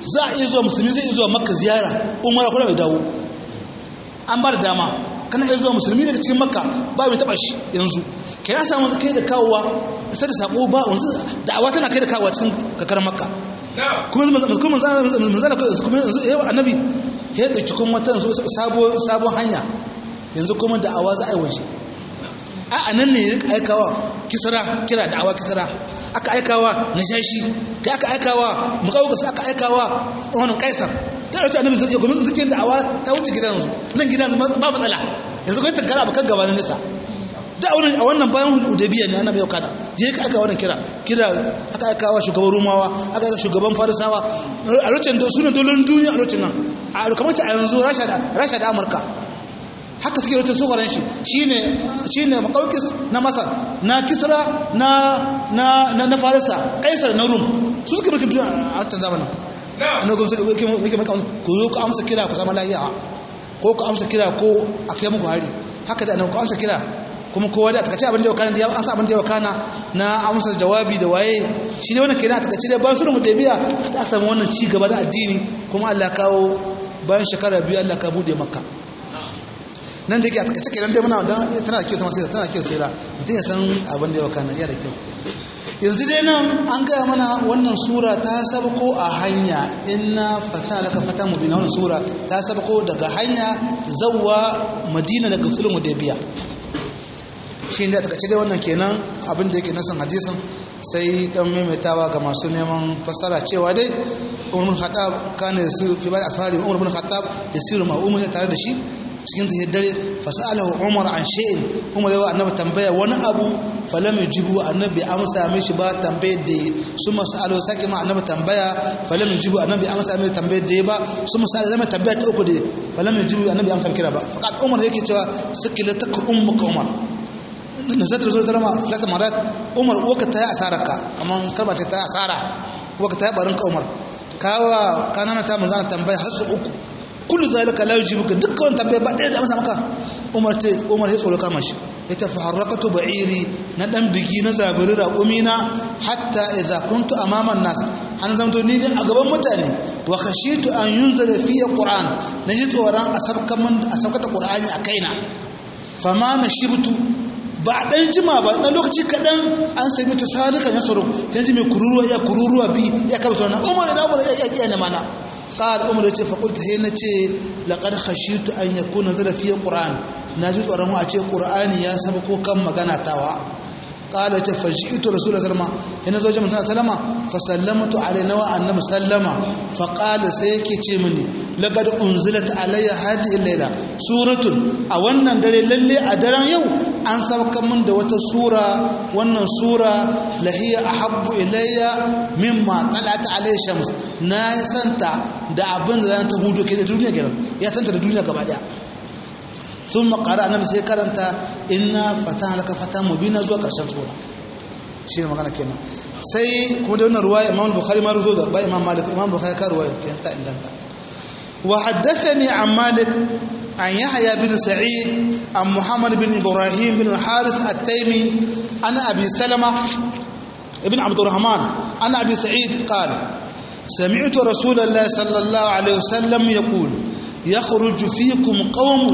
za a iya zuwa musulmi zai iya zuwa makka ziyara umara kuma bai dawo an ba da dama kana iya zuwa musulmi daga cikin makka ba mai taba shi yanzu kai ya samu kai da kawowa sai da sako ba wanzu da'awa tana kai da kawowa cikin kakar makka kuma kuma manzana kuma yanzu yawa annabi ya dauki kuma wata sabon hanya yanzu kuma da'awa za a yi waje a anan ne ya aikawa kisra kira da'awa kisra aka aikawa najashi kai aka aikawa mukawukas aka aikawa wannan kaisar da dauki annabi zai gwamnati zikin da'awa ta wuce gidan yanzu nan gidan ba matsala yanzu kai tankara abakan gaba na nisa da a wannan bayan hudabiya ne annabi yau kana je ka aka wannan kira kira aka aikawa shugaban rumawa aka aika shugaban farisawa a lokacin da sunan dolon duniya a lokacin nan a kamar a yanzu rasha da rasha da amurka haka suke rute tsoron shi shine shine makaukis na masar na kisra na na na farisa kaisar na rum su suke mulkin duniya a wancan zamanin annabi kuma suka yake yake maka ku zo ku amsa kira ku zama lafiya ko ku amsa kira ko a kai muku hari haka da annabi ku amsa kira kuma kowa da takace abin da yau kana da an sa abin da yau kana na amsa jawabi da waye shi ne wannan kenan a takace da ban sunan hudaybiya da samu wannan ci gaba da addini kuma Allah kawo bayan shekara biyu Allah ka bude makka nan da yake a takace kenan dai muna dan tana da kyau ta masira tana da kyau sai da mutum ya san abin da yau kana iya da kyau yanzu dai nan an gaya mana wannan sura ta sabko a hanya inna fata laka fata mubina wannan sura ta sabko daga hanya zawwa madina daga sulhu hudaybiya shi ne a takaice dai wannan kenan abin da yake nasan hadisin sai dan maimaitawa ga masu neman fassara cewa dai umar bin khattab kana yasiru fi ba'd asfari umar bin khattab yasiru ma umar tare da shi cikin da dare fasalahu umar an shay'in umar yawa annabi tambaya wani abu falam yujibu annabi amsa mishi ba tambayar da su masalu saki ma annabi tambaya falam yujibu annabi amsa mishi tambayar da ba su masalu zama tambaya ta uku da falam yujibu annabi amsa kira ba faqat umar yake cewa sakilatak ummuka umar nazatar zuwa tarama filasta marat umar waka ta yi asararka amma karba ce ta yi asara waka ta yi barinka umar kawa kanana ta manzana tambaya har su uku kullu zalika la yujibuka dukkan wani tambaya ba ɗaya da amsa maka umar ce umar ya tsoro kama shi ya tafi harrakatu ba'iri na dan bigi na zabiri raƙumi na hatta idza kuntu amaman nas an zamto ni ne a gaban mutane wa khashitu an yunzala fi qur'an naji tsoron a sabkan a sabkata qur'ani a kaina fama na shibtu ba a ɗan jima ba ɗan lokaci kaɗan an sami ta sadaka ya tsoro yanzu mai kururuwa ya kururuwa bi ya kaba tsoro na umar na umar ya iya na mana ƙada umar ya ce faƙulta sai na ce laƙar hashitu an ya kuna zara fiye ƙura'an na ji tsoron a ce ƙura'ani ya saba ko kan magana tawa ƙala ce faji ito rasulun salama yana zo jami'in sana salama fa sallamatu alaina wa annabi sallama fa ƙala sai yake ce mini laƙar unzilat alayya hadi laila suratun a wannan dare lalle a daren yau an sauka min da wata sura wannan sura lahiya ahabbu ilayya mimma talat alayhi shams na santa da abin da ran ta hudu ke da duniya gidan ya santa da duniya gaba daya sun makara annabi sai karanta inna fatan laka fatan mubina zuwa karshen sura shi ne magana kenan sai kuma da wannan ruwaya imam bukhari ma ruzo da ba imam malik imam bukhari ka ruwaya kenan ta inganta wa haddathani an malik عن يحيى بن سعيد عن محمد بن إبراهيم بن الحارث التيمي عن أبي سلمة ابن عبد الرحمن عن أبي سعيد قال سمعت رسول الله صلى الله عليه وسلم يقول يخرج فيكم قوم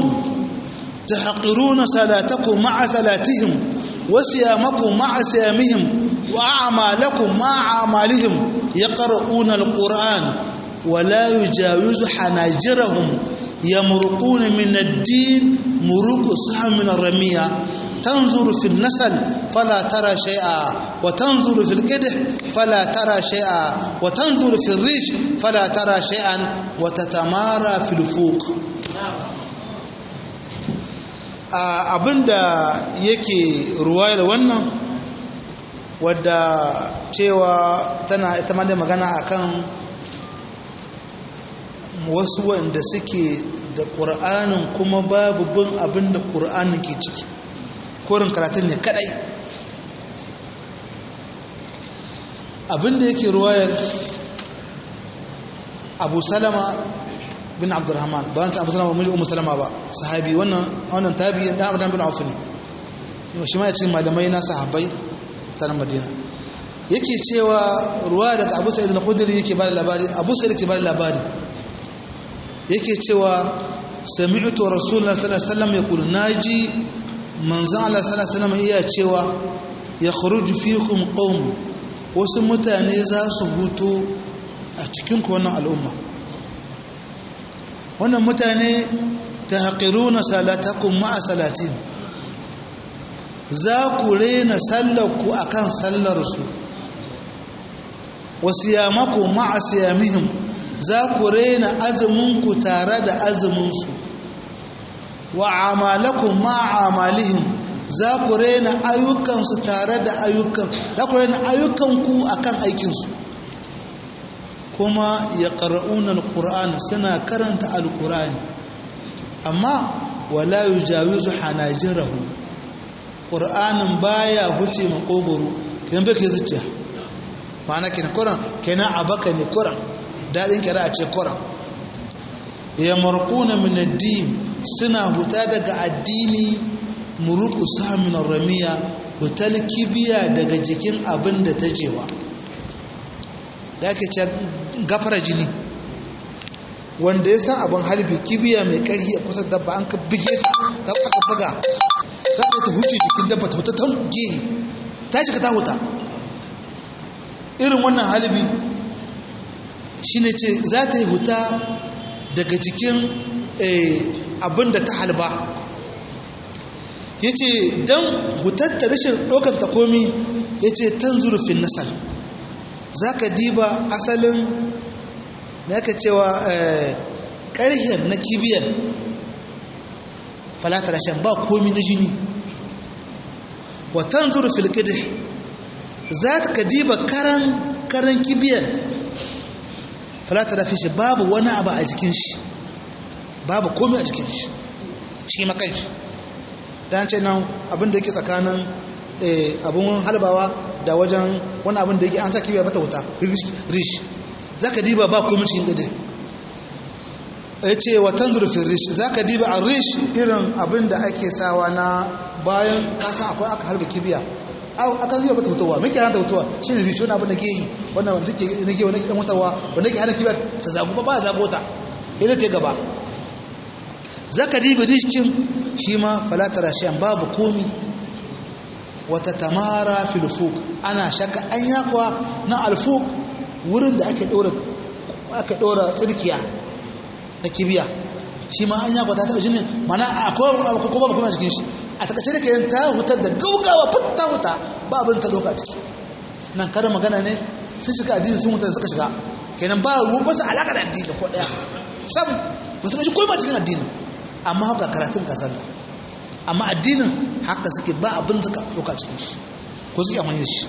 تحقرون صلاتكم مع صلاتهم وصيامكم مع صيامهم وأعمالكم مع أعمالهم يقرؤون القرآن ولا يجاوز حناجرهم يمرقون من الدين مروق سهم من الرمية تنظر في النسل فلا ترى شيئا وتنظر في القدح فلا ترى شيئا وتنظر في الريش فلا ترى شيئا وتتمارى في الفوق abinda yake ruwayar wannan wadda cewa tana ita ma da magana akan wasu wanda suke da ƙur'anin kuma babu bin abin da ƙur'anin ke ciki korin karatun ne kadai abin da yake ruwayar abu salama bin abdurrahman ba wancan abu salama mijin umu salama ba sahabi wannan tabi da abu bin auf ne shi ma ya cikin malamai na sahabbai ta madina yake cewa ruwa daga abu sa'id al-khudri yake bada labari abu sa'id yake bada labari yake cewa sami'tu rasulullahi sallallahu alaihi wasallam yaqul naji manzon Allah sallallahu alaihi wasallam iya cewa yakhruju fikum qaum wasu mutane za su hutu a cikin ku wannan al'umma wannan mutane tahqiruna salatakum ma'a salatin za ku rena sallarku a kan sallarsu wasu yamaku ma'a siyamihim za ku rena azuminku tare da azuminsu wa amalaku ma'a amalihim za ku rena ayyukansu tare da ayyukan za ku rena ayyukanku a kan aikinsu kuma ya ƙara'unan alƙur'ani suna karanta alƙur'ani amma wala yi jawizu hanajirahu ƙur'anin baya huce makogoro kenan bai ke zuciya ma'ana kenan kuran kenan abaka ne kuran daɗin kira a ce kuran ya markuna min addini suna huta daga addini muruku samin ramiya hutar kibiya daga jikin abin da ta jewa da ake ce gafara jini wanda ya san abin halbi kibiya mai ƙarfi a kusa dabba an ka bige ta aka buga za ta ta huce jikin dabba ta fita ta gehe ta shiga ta huta irin wannan halibi shi ne ce za ta yi huta daga jikin abin da ta halba ya ce don hutar ta rashin ɗaukar ta komi ya ce tan zurfin nasar za ka diba asalin na yaka cewa ƙarhen na kibiyar falatar rashin ba komi na jini watan zuru filkide za ka diba karan karan kibiyar falata da shi babu wani abu a jikin shi babu komai a jikin shi shi makan shi don ce nan abinda yake tsakanin abin halbawa da wajen wani abin da yake an sa kibiyar mata wuta rish za ka diba ba komai cikin gade ya ce watan zurfin rish za ka diba a rish irin abin da ake sawa na bayan kasan akwai aka harba kibiya aka zuwa bata fitowa mai hana ta fitowa shi ne rishi wani abin da ke yi wannan wanda ke na ke wani idan mutawa wanda ke hana kibiya ta zagu ba ba zago ta ina ta gaba za ka diba rishin shi ma falatar rashiyan babu komi wata tamara filfuk ana shaka an yakwa na alfuk wurin da ake ɗora tsirkiya na kibiya shi ma an yakwa ta taɓa jinin mana akwai abu ko babu kuma cikin shi a takaice da kayan ta hutar da gaugawa fitta huta ba abin ta doka ciki nan kada magana ne sun shiga addini sun hutar da suka shiga kenan ba ruwan basu alaƙa da addini ko ɗaya sam ba su ɗauki koyi cikin addini amma haka karatun ka sallah amma addinin haka suke ba abin suka doka cikin shi ko suke amfani da shi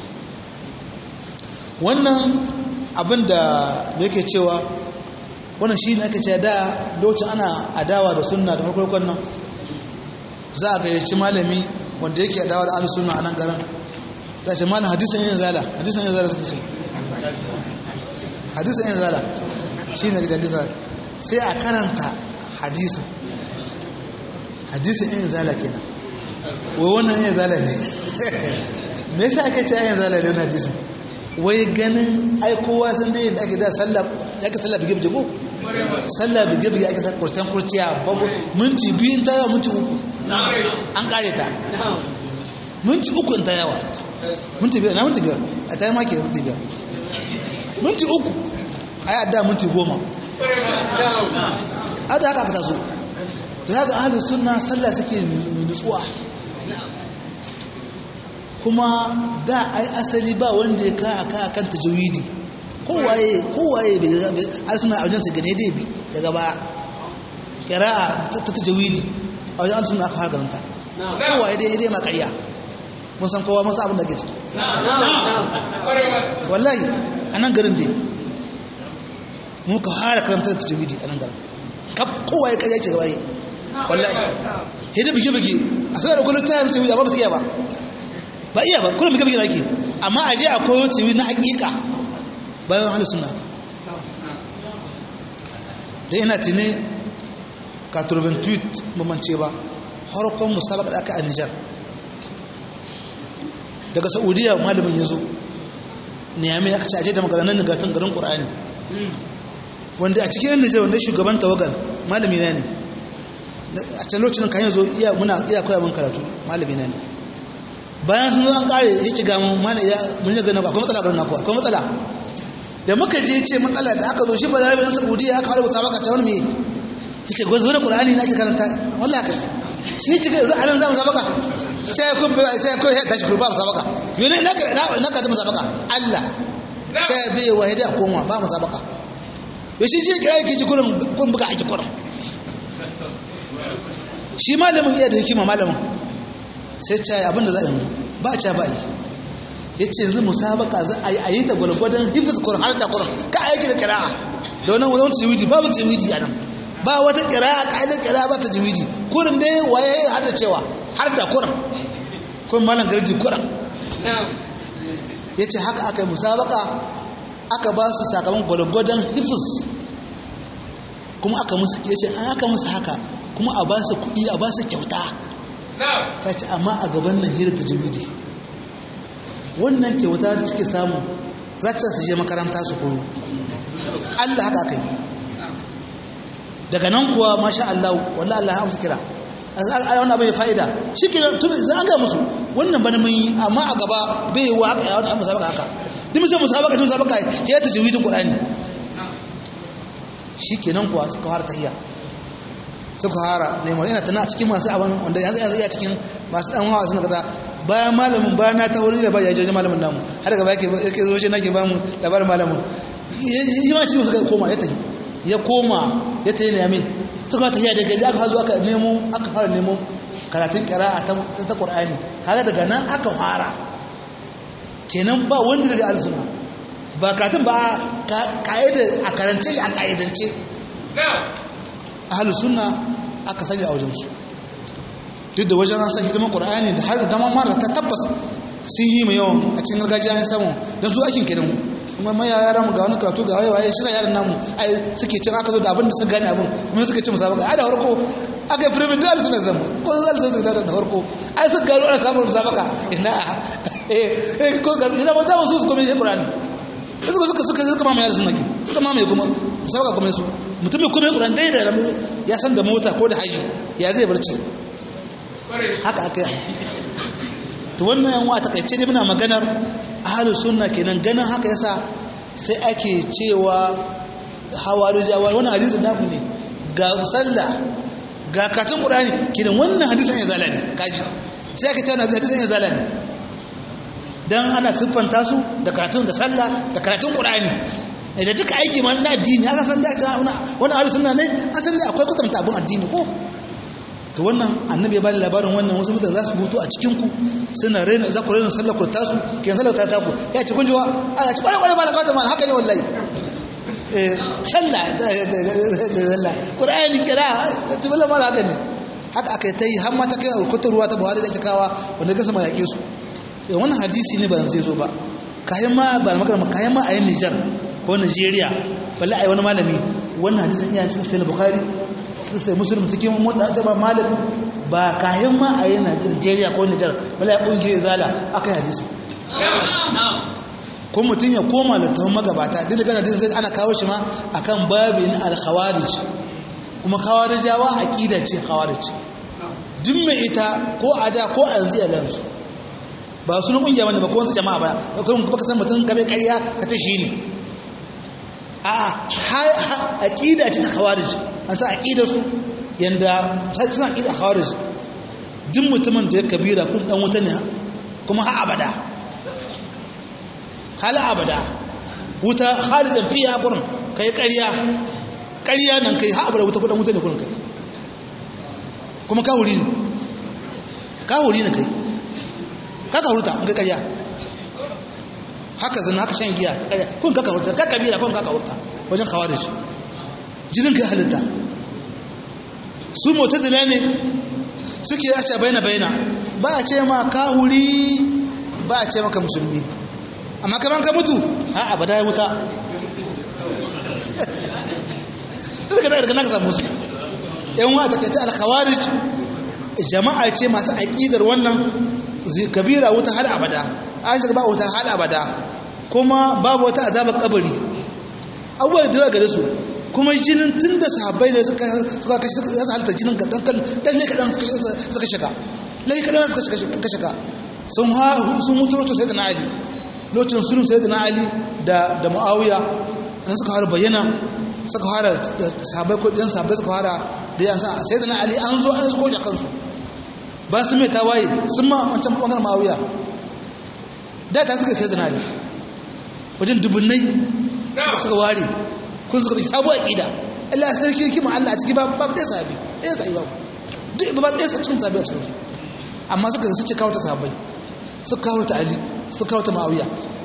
wannan abin da yake cewa wannan shi ne ake ce da lokacin ana adawa da sunna da harkokin nan za a gayyaci malami wanda yake adawa da ahlus sunna a nan garin da ce malam hadisin yin zala hadisin yin zala suka ce hadisin yin zala shi ne hadisin sai a karanta hadisin hadisin yin zala kenan wai wannan yin zala ne me yasa ake ce yin zala ne wannan hadisin wai ganin ai kowa san dai da ake da sallah yake sallah bige bige ko sallah bige bige ake sa kurcen kurciya babu minti biyu in ta yawa minti uku an kare ta minti uku in ta yawa minti biyar na minti biyar a ta yi maki da minti biyar minti uku a yi adda minti goma adda haka aka taso to ya ga ahalin suna sallah suke mai nutsuwa kuma da ai asali ba wanda ya ka aka kan tajawidi kowaye kowaye bai har suna a wajen gane dai bi daga ba kira'a ta tajawidi a wajen suna aka fara garanta kowaye dai dai makariya mun san kowa mun san abin da ke ciki wallahi a nan garin dai mun ka fara karanta da tajawidi a nan garin kowaye kai yake gabaye wallahi hidda bige-bige a sanar da kullum ta yi tajawidi amma ba su iya ba ba iya ba kullum bige-bige na ake amma a je a koyo tajawidi na hakika bayan halin suna da ina tuni ka turbin tweet mamance ba harkon musabaka da aka a nijar daga saudiya malamin ya zo niyami aka ce aje da maganar nagartun garin qur'ani wanda a cikin Nijar wanda shugaban tawagal malami na ne a can lokacin kan yanzu iya muna iya koya min karatu malami na ne bayan sun zo an kare yake ga mun mana ya mun ga na akwai matsala garin naku akwai matsala da muka je ce matsala da aka zo shi ba da rabin Saudiya aka fara musabaka ta wani me yace gwazo da Qur'ani na ke karanta wallahi ka shi ce ga zan zamu musabaka sai ku sai ku ya tashi kurba musabaka yana na ka na ka musabaka Allah sai bai wahida koma ba musabaka ya shi ce kira yake ji kurin kun buga haƙi kurin shi malamin iya da hikima malamin sai ce abinda za a yi ba a ba yi ya ce yanzu musabaka za a yi a yi ta gwalgwadon hifis kurin har da kurin ka aiki da kira'a da wani wani tsiwidi babu tsiwidi a nan ba wata kira'a ka'idar kira'a ba ta tsiwidi kurin dai waye ya hada cewa har da kurin kun malam garji kurin ya ce haka aka yi musabaka aka ba su sakamakon gwalgwadon hifis kuma aka musu ya ce an aka musu haka kuma a ba su kuɗi a ba su kyauta ka ce amma a gaban nan hira ta jimidi wannan kyauta da suke samu za ta su je makaranta su koyo allah haka aka yi daga nan kuwa masha allah wallah allah ya amsa kira a wani abin ya fa'ida shi ke tun an ga musu wannan bane mun yi amma a gaba bai yi wa haka ya wani musabaka haka duk musamman musabaka tun musabaka ya ta jawidin qur'ani shi kenan kuwa suka fara tahiya suka fara neman ina tana cikin masu abin wanda yanzu yanzu iya cikin masu dan hawa suna kaza bayan malamin bayan na ta wuri da ba ya je malamin namu har gaba yake yake zo nake ba mu labarin malamin yi ma cikin suka koma ya tahi ya koma ya tayi ne yamin suka tahiya daga gari aka zo aka nemo aka fara nemo karatun qira'a ta ta Qur'ani kaga daga nan aka fara kenan ba wanda daga alsunna ba karatun ba ka'ida a karance a ka'idance ahalus sunna aka sanya a wajensu duk da wajen an san hidiman qur'ani da har da mara ta tabbas sun yi mai yawan a cikin gargajiya an samu don su aikin kiran mu kuma mai yaran mu ga wani karatu ga waye waye shi sa yaran namu ai suke cin aka zo da abin da sun gane abin kuma suka ci musabaka ai da farko aka yi firimin da suna zama ko za su zai da farko ai sun gano ana samun musabaka ina eh ko ga ina ba ta su su komai qur'ani suka suka suka suka mamaye da sunaki suka mamaye kuma musabaka kuma su mutum mai komai qur'ani dai da ya san da mota ko da haji ya zai barci haka aka yi to wannan yan wata takaice dai muna maganar ahlus sunna kenan ganin haka yasa sai ake cewa hawarijawa wannan hadisi da ne ga sallah ga katun qur'ani kenan wannan hadisin ya zala ne kaji sai aka ce wannan hadisin ya zala ne dan ana siffanta su da karatun da sallah da karatun qur'ani da duka aiki ma na addini aka san da wannan ahlus sunna ne asan da akwai kwatanta abun addini ko to wannan annabi ya bada labarin wannan wasu mutane za su mutu a cikinku suna raina za ku raina sallar kurta su ke sallar ta taku ya ci kunjiwa a ya ci kwarai kwarai ba da kawata haka ne wallahi sallah sallah ƙura'ani kira ta bala mara haka ne haka aka yi ta yi har ma ta kai alkutar ruwa ta buhari da ake kawa wanda gasa ma yaƙe su wannan hadisi ne ba zai zo ba kayan ma ba magana kayan ma a yin nijar ko nigeria balle a yi wani malami wannan hadisin iya cikin sai bukhari sai musulun cikin mota ta ba malik ba kayan ma a yi Najeriya ko Nijar bala ya kungiyar zala aka yi hadisi ko mutum ya koma da tawon magabata duk da gana din zai ana kawo shi ma akan babin al-khawarij kuma khawarijawa aqida ce khawarij duk mai ita ko a da ko a yanzu a lansu ba su na kungiya bane ba ko wasu jama'a ba kuma baka san mutum gabe ƙarya ka ce shi ne a aqida ce ta khawarij an sa aqidar su yanda sai suna aqida khawarij duk mutumin da ya kabira kun dan wuta ne kuma ha abada hal abada wuta khalidan fiha gurin kai ƙarya ƙarya nan kai ha abada wuta kun wuta ne gurin kai kuma ka wuri ne ka wuri ne kai ka ka hurta kai ƙarya haka zina haka shan giya kun ka ka hurta ka kabira kun ka ka hurta wajen khawarij jinin kai halitta su mutadila ne suke a ce baina baina ba a ce ma kahuri ba a ce maka musulmi amma kaman ka mutu ha abada ya wuta daga daga naka samu su yan wa takaice al-khawarij jama'a ce masu aqidar wannan kabira wuta har abada an shiga ba wuta har abada kuma babu wata azabar kabari abubuwa da yawa gare su kuma jinin tun da sahabbai da suka suka kashe suka yasa halitta jinin ga dan dan ne kadan suka shiga lai kadan suka shiga shiga sun ha sun mutu lokacin sayyidina ali lokacin sulhu sayyidina ali da da muawiya an suka fara bayyana suka fara sahabbai ko dan sahabbai suka fara da yan sayyidina ali an zo an zo kansu ba su mai tawaye sun ma wancan bangaren muawiya da ta suka sayyidina ali wajen dubunnai suka suka ware kun suka sabuwar aqida Allah sai sarki kima Allah a ciki ba ba dai sahabi dai sahabi ba duk ba dai cikin sahabi a cikin su amma suka suke kawo ta sahabbai suka kawo ta Ali suka kawo ta Muawiya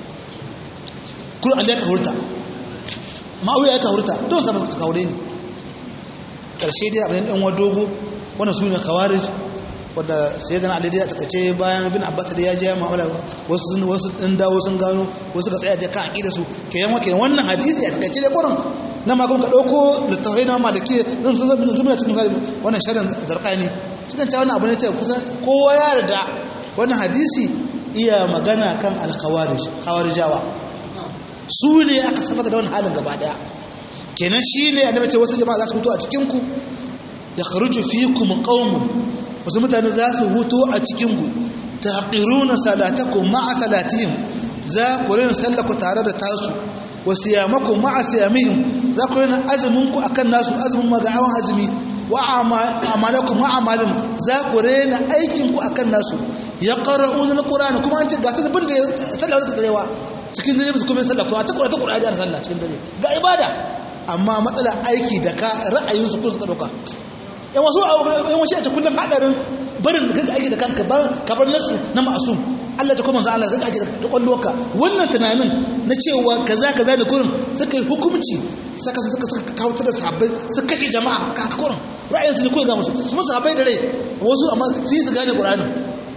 kun Ali ya kawo ta Muawiya ya kawo ta don sahabbai suka kawo dai ne karshe dai abin dan wadogo wannan sune khawarij wanda sai dan Ali dai a takace bayan bin Abbas da ya je mu'amala wasu sun wasu dan dawo sun gano wasu ka tsaya da kan aqida su ke yan wake wannan hadisi a takace da Qur'an na ma kun ka dauko littafai na maliki din sun zama zuma cikin wannan sharin zarqani cikin cewa wannan abu ne ce kusan kowa ya yarda wannan hadisi iya magana kan al-khawarij khawarijawa su ne aka safata da wannan halin gaba daya kenan shine annabi ce wasu jama'a za su fito a cikin ku yakhruju fiikum qaumun wasu mutane za su hutu a cikinku ta haƙiruna salatakum ma'a salatihim za ku rina sallaku tare da tasu wasu yamakon ma'a siyamihim za ku rina azuminku a kan nasu azumin maga'awan azumi wa amalakun ma'amalin za ku rina aikinku a kan nasu ya ƙara uzunin ƙura'ani kuma an ce ga sun bin da sallah wata ɗarewa cikin dare musu kuma sallah kuma ta ƙura ta ƙura da sallah cikin dare ga ibada amma matsala aiki da ka ra'ayinsu kun suka ɗauka yan wasu yan wasu ta kullum hadarin barin da ake da kanka ka bar nasu na ma'asum Allah ta kuma manzo Allah zaka ake da kwalloka wannan tunanin na cewa kaza kaza da kurin suka yi hukunci saka suka suka kawo da sahabbai suka kashe jama'a ka aka kurin ra'ayin su ne koyi ga musu kuma sahabbai da rai wasu amma su yi su gane Qur'anin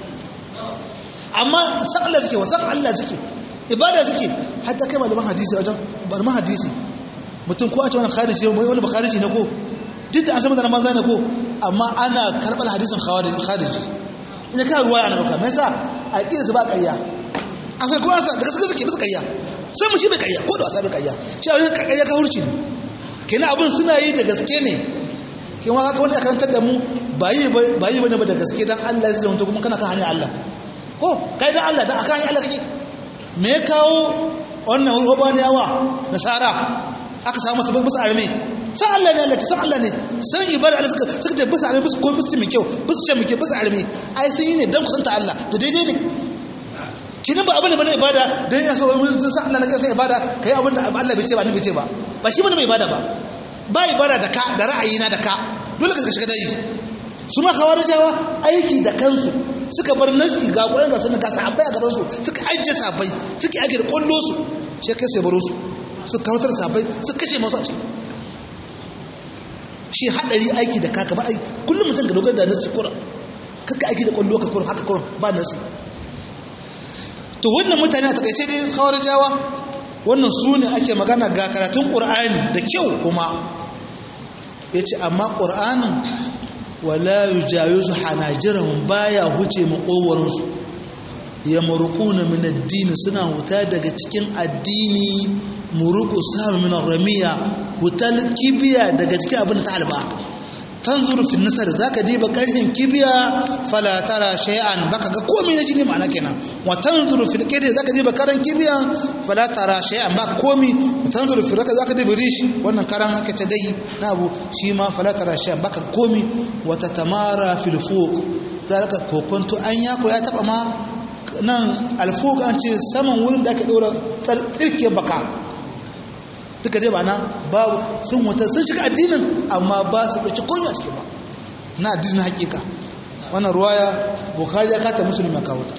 amma san Allah suke wasan Allah suke ibada suke hatta kai malaman hadisi wajen malaman hadisi mutum ko a ce wannan khariji ne wani ba khariji ne ko duk da an san mutanen banza ne ko amma ana karɓar hadisin khariji ina kan ruwa ana ɗauka mai sa a ƙi su ba ƙarya an san ko asa da gaske suke bisa ƙarya sai mu shi bai ƙarya ko da wasa bai ƙarya shi abin ƙarya ka hurci ne kenan abin suna yi da gaske ne kin wa haka wani a karantar da mu ba yi ba ne ba da gaske dan Allah zai zama kuma kana kan hanyar Allah ko kai dan Allah dan akan hanyar Allah kake me ya kawo wannan rubaniyawa nasara aka samu su bisa arme san Allah ne Allah san Allah ne san ibada Allah suka suka ce bisa arme bisa ko bisa mai kyau bisa ce mai kyau bisa arme ai sun yi ne dan kusanta Allah to daidai ne kinin ba abin da bane ibada dan ya so wani san Allah ne kai ibada kai abin da Allah bai ce ba ni bai ce ba ba shi bane mai ibada ba ba ibada da ka da ra'ayi na da ka dole ka shiga dai su ma khawarijawa aiki da kansu suka bar nasi ga Qur'ani ga sunan ga sahabbai a gaban su suka ajje sahabbai suka age da kollo su shi kai sai baro su suka kawatar sahabbai suka kashe masu a ciki shi hadari aiki da kaka ba aiki kullum mutum ka dogara da nasi kuran kaka aiki da kwallo ka kuran haka kuran ba nasi to wannan mutane a takaice dai khawarijawa wannan su ne ake magana ga karatun qur'ani da kyau kuma yace amma qur'anin wala yujawizu hanajirahum baya huce makowarin su yamruquna min ad-din suna huta daga cikin addini muruku samu min ramiya hutal kibiya daga cikin abin da ta halba tanzuru fi nasar zaka diba karfin kibiya fala tara shay'an baka ga komai na jini ma'ana kenan wa tanzuru fil qidi zaka diba karan kibiya fala tara shay'an baka komai wa tanzuru fi raka zaka diba rish wannan karan haka ta dai na abu shi ma fala tara shay'an baka komai wa tatamara fil fuq zaka kokonto an yako ya taba ma nan alfuq an ce saman wurin da ake dora tsirke baka duka dai ba na babu sun wata sun shiga addinin amma ba su ɗauki komi a cikin ba na addinin hakika wannan ruwaya bukari ya kata musulmi ya kawo ta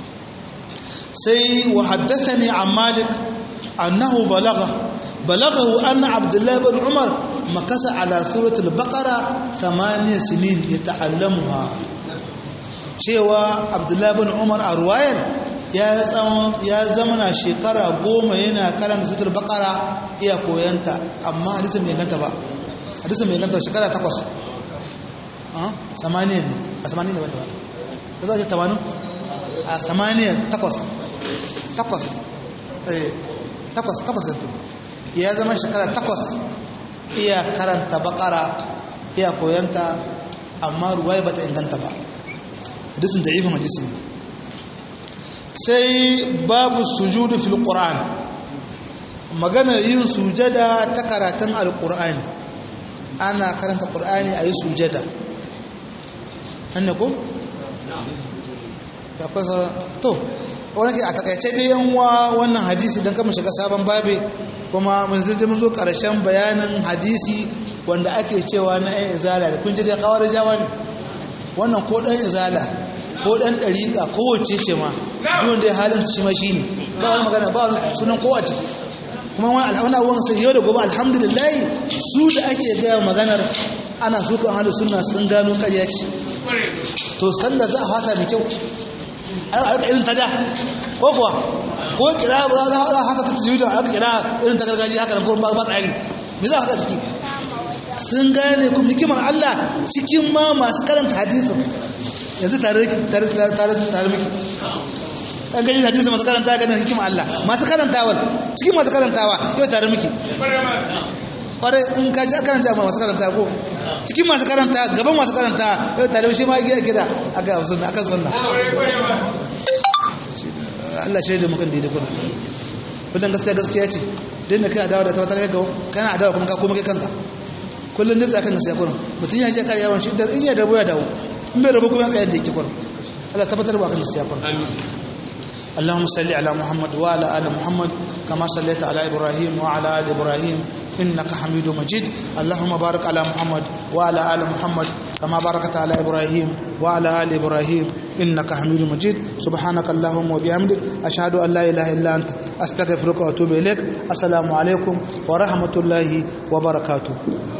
sai wa haddasa ne a malik annahu balaga balagahu anna abdullahi bin umar makasa ala suratul baqara thamaniya sinin ya ta'allamuha cewa abdullahi bin umar a ruwayar ya zamana shekara goma yana karanta sutur bakara iya koyanta amma hadisun mai ganta ba hadisun mai ganta shekara takwas samaniya ne a samaniya ne wani ba ta za a ce tamanin a samaniya takwas takwas takwas takwas da ya zama shekara takwas iya karanta bakara iya koyanta amma ruwaya bata inganta ba hadisin da ifin hadisin sai babu sujudu fil qur'an maganar yin sujada ta karatun alqur'ani ana karanta qur'ani ayi sujada annako ya kwasa to wani ke a takaice dai yanwa wannan hadisi don kama shiga sabon babe kuma mun zai mun zo karshen bayanin hadisi wanda ake cewa na yan izala da kun ji dai kawar jawa ne wannan ko dan izala ko dan dariƙa ko wacce ce ma duwan dai halin su shi ma shine ba wani magana ba wani sunan kowa ciki kuma wani alhauna wani sai yau da gobe alhamdulillah su da ake gaya maganar ana su kan hada suna sun gano ƙarya ce to sallah za a fasa mai kyau a irin ta da ko kuwa ko kira ba za a hasa ta tiyuta a kira irin ta gargajiya haka da kuma ba tsari me za a hasa ciki sun gane kuma hikimar Allah cikin ma masu karanta hadisin yanzu tare tare tare miki an gani hadisi masu karanta ganin hikimar Allah masu karantawar cikin masu karantawa yau tare miki kwarai in ka ji karanta ma masu karanta ko cikin masu karanta gaban masu karanta yau tare shi ma gida gida aka sunna akan sunna Allah shaida mukan da kuna wajen gaskiya gaskiya ce dan da kai adawa da tawatar ga kana adawa kuma ka koma kai kanka kullun da tsakan gaskiya kuna mutun ya je kar yawan shi da in ya dabo ya dawo in bai rabu kuma tsayar da yake kuna Allah tabbatar ba kan gaskiya kuna amin اللهم صل على محمد وعلى ال محمد كما صليت على ابراهيم وعلى ال ابراهيم انك حميد مجيد اللهم بارك على محمد وعلى ال محمد كما باركت على ابراهيم وعلى ال ابراهيم انك حميد مجيد سبحانك اللهم وبحمدك اشهد ان لا اله الا انت استغفرك واتوب اليك السلام عليكم ورحمه الله وبركاته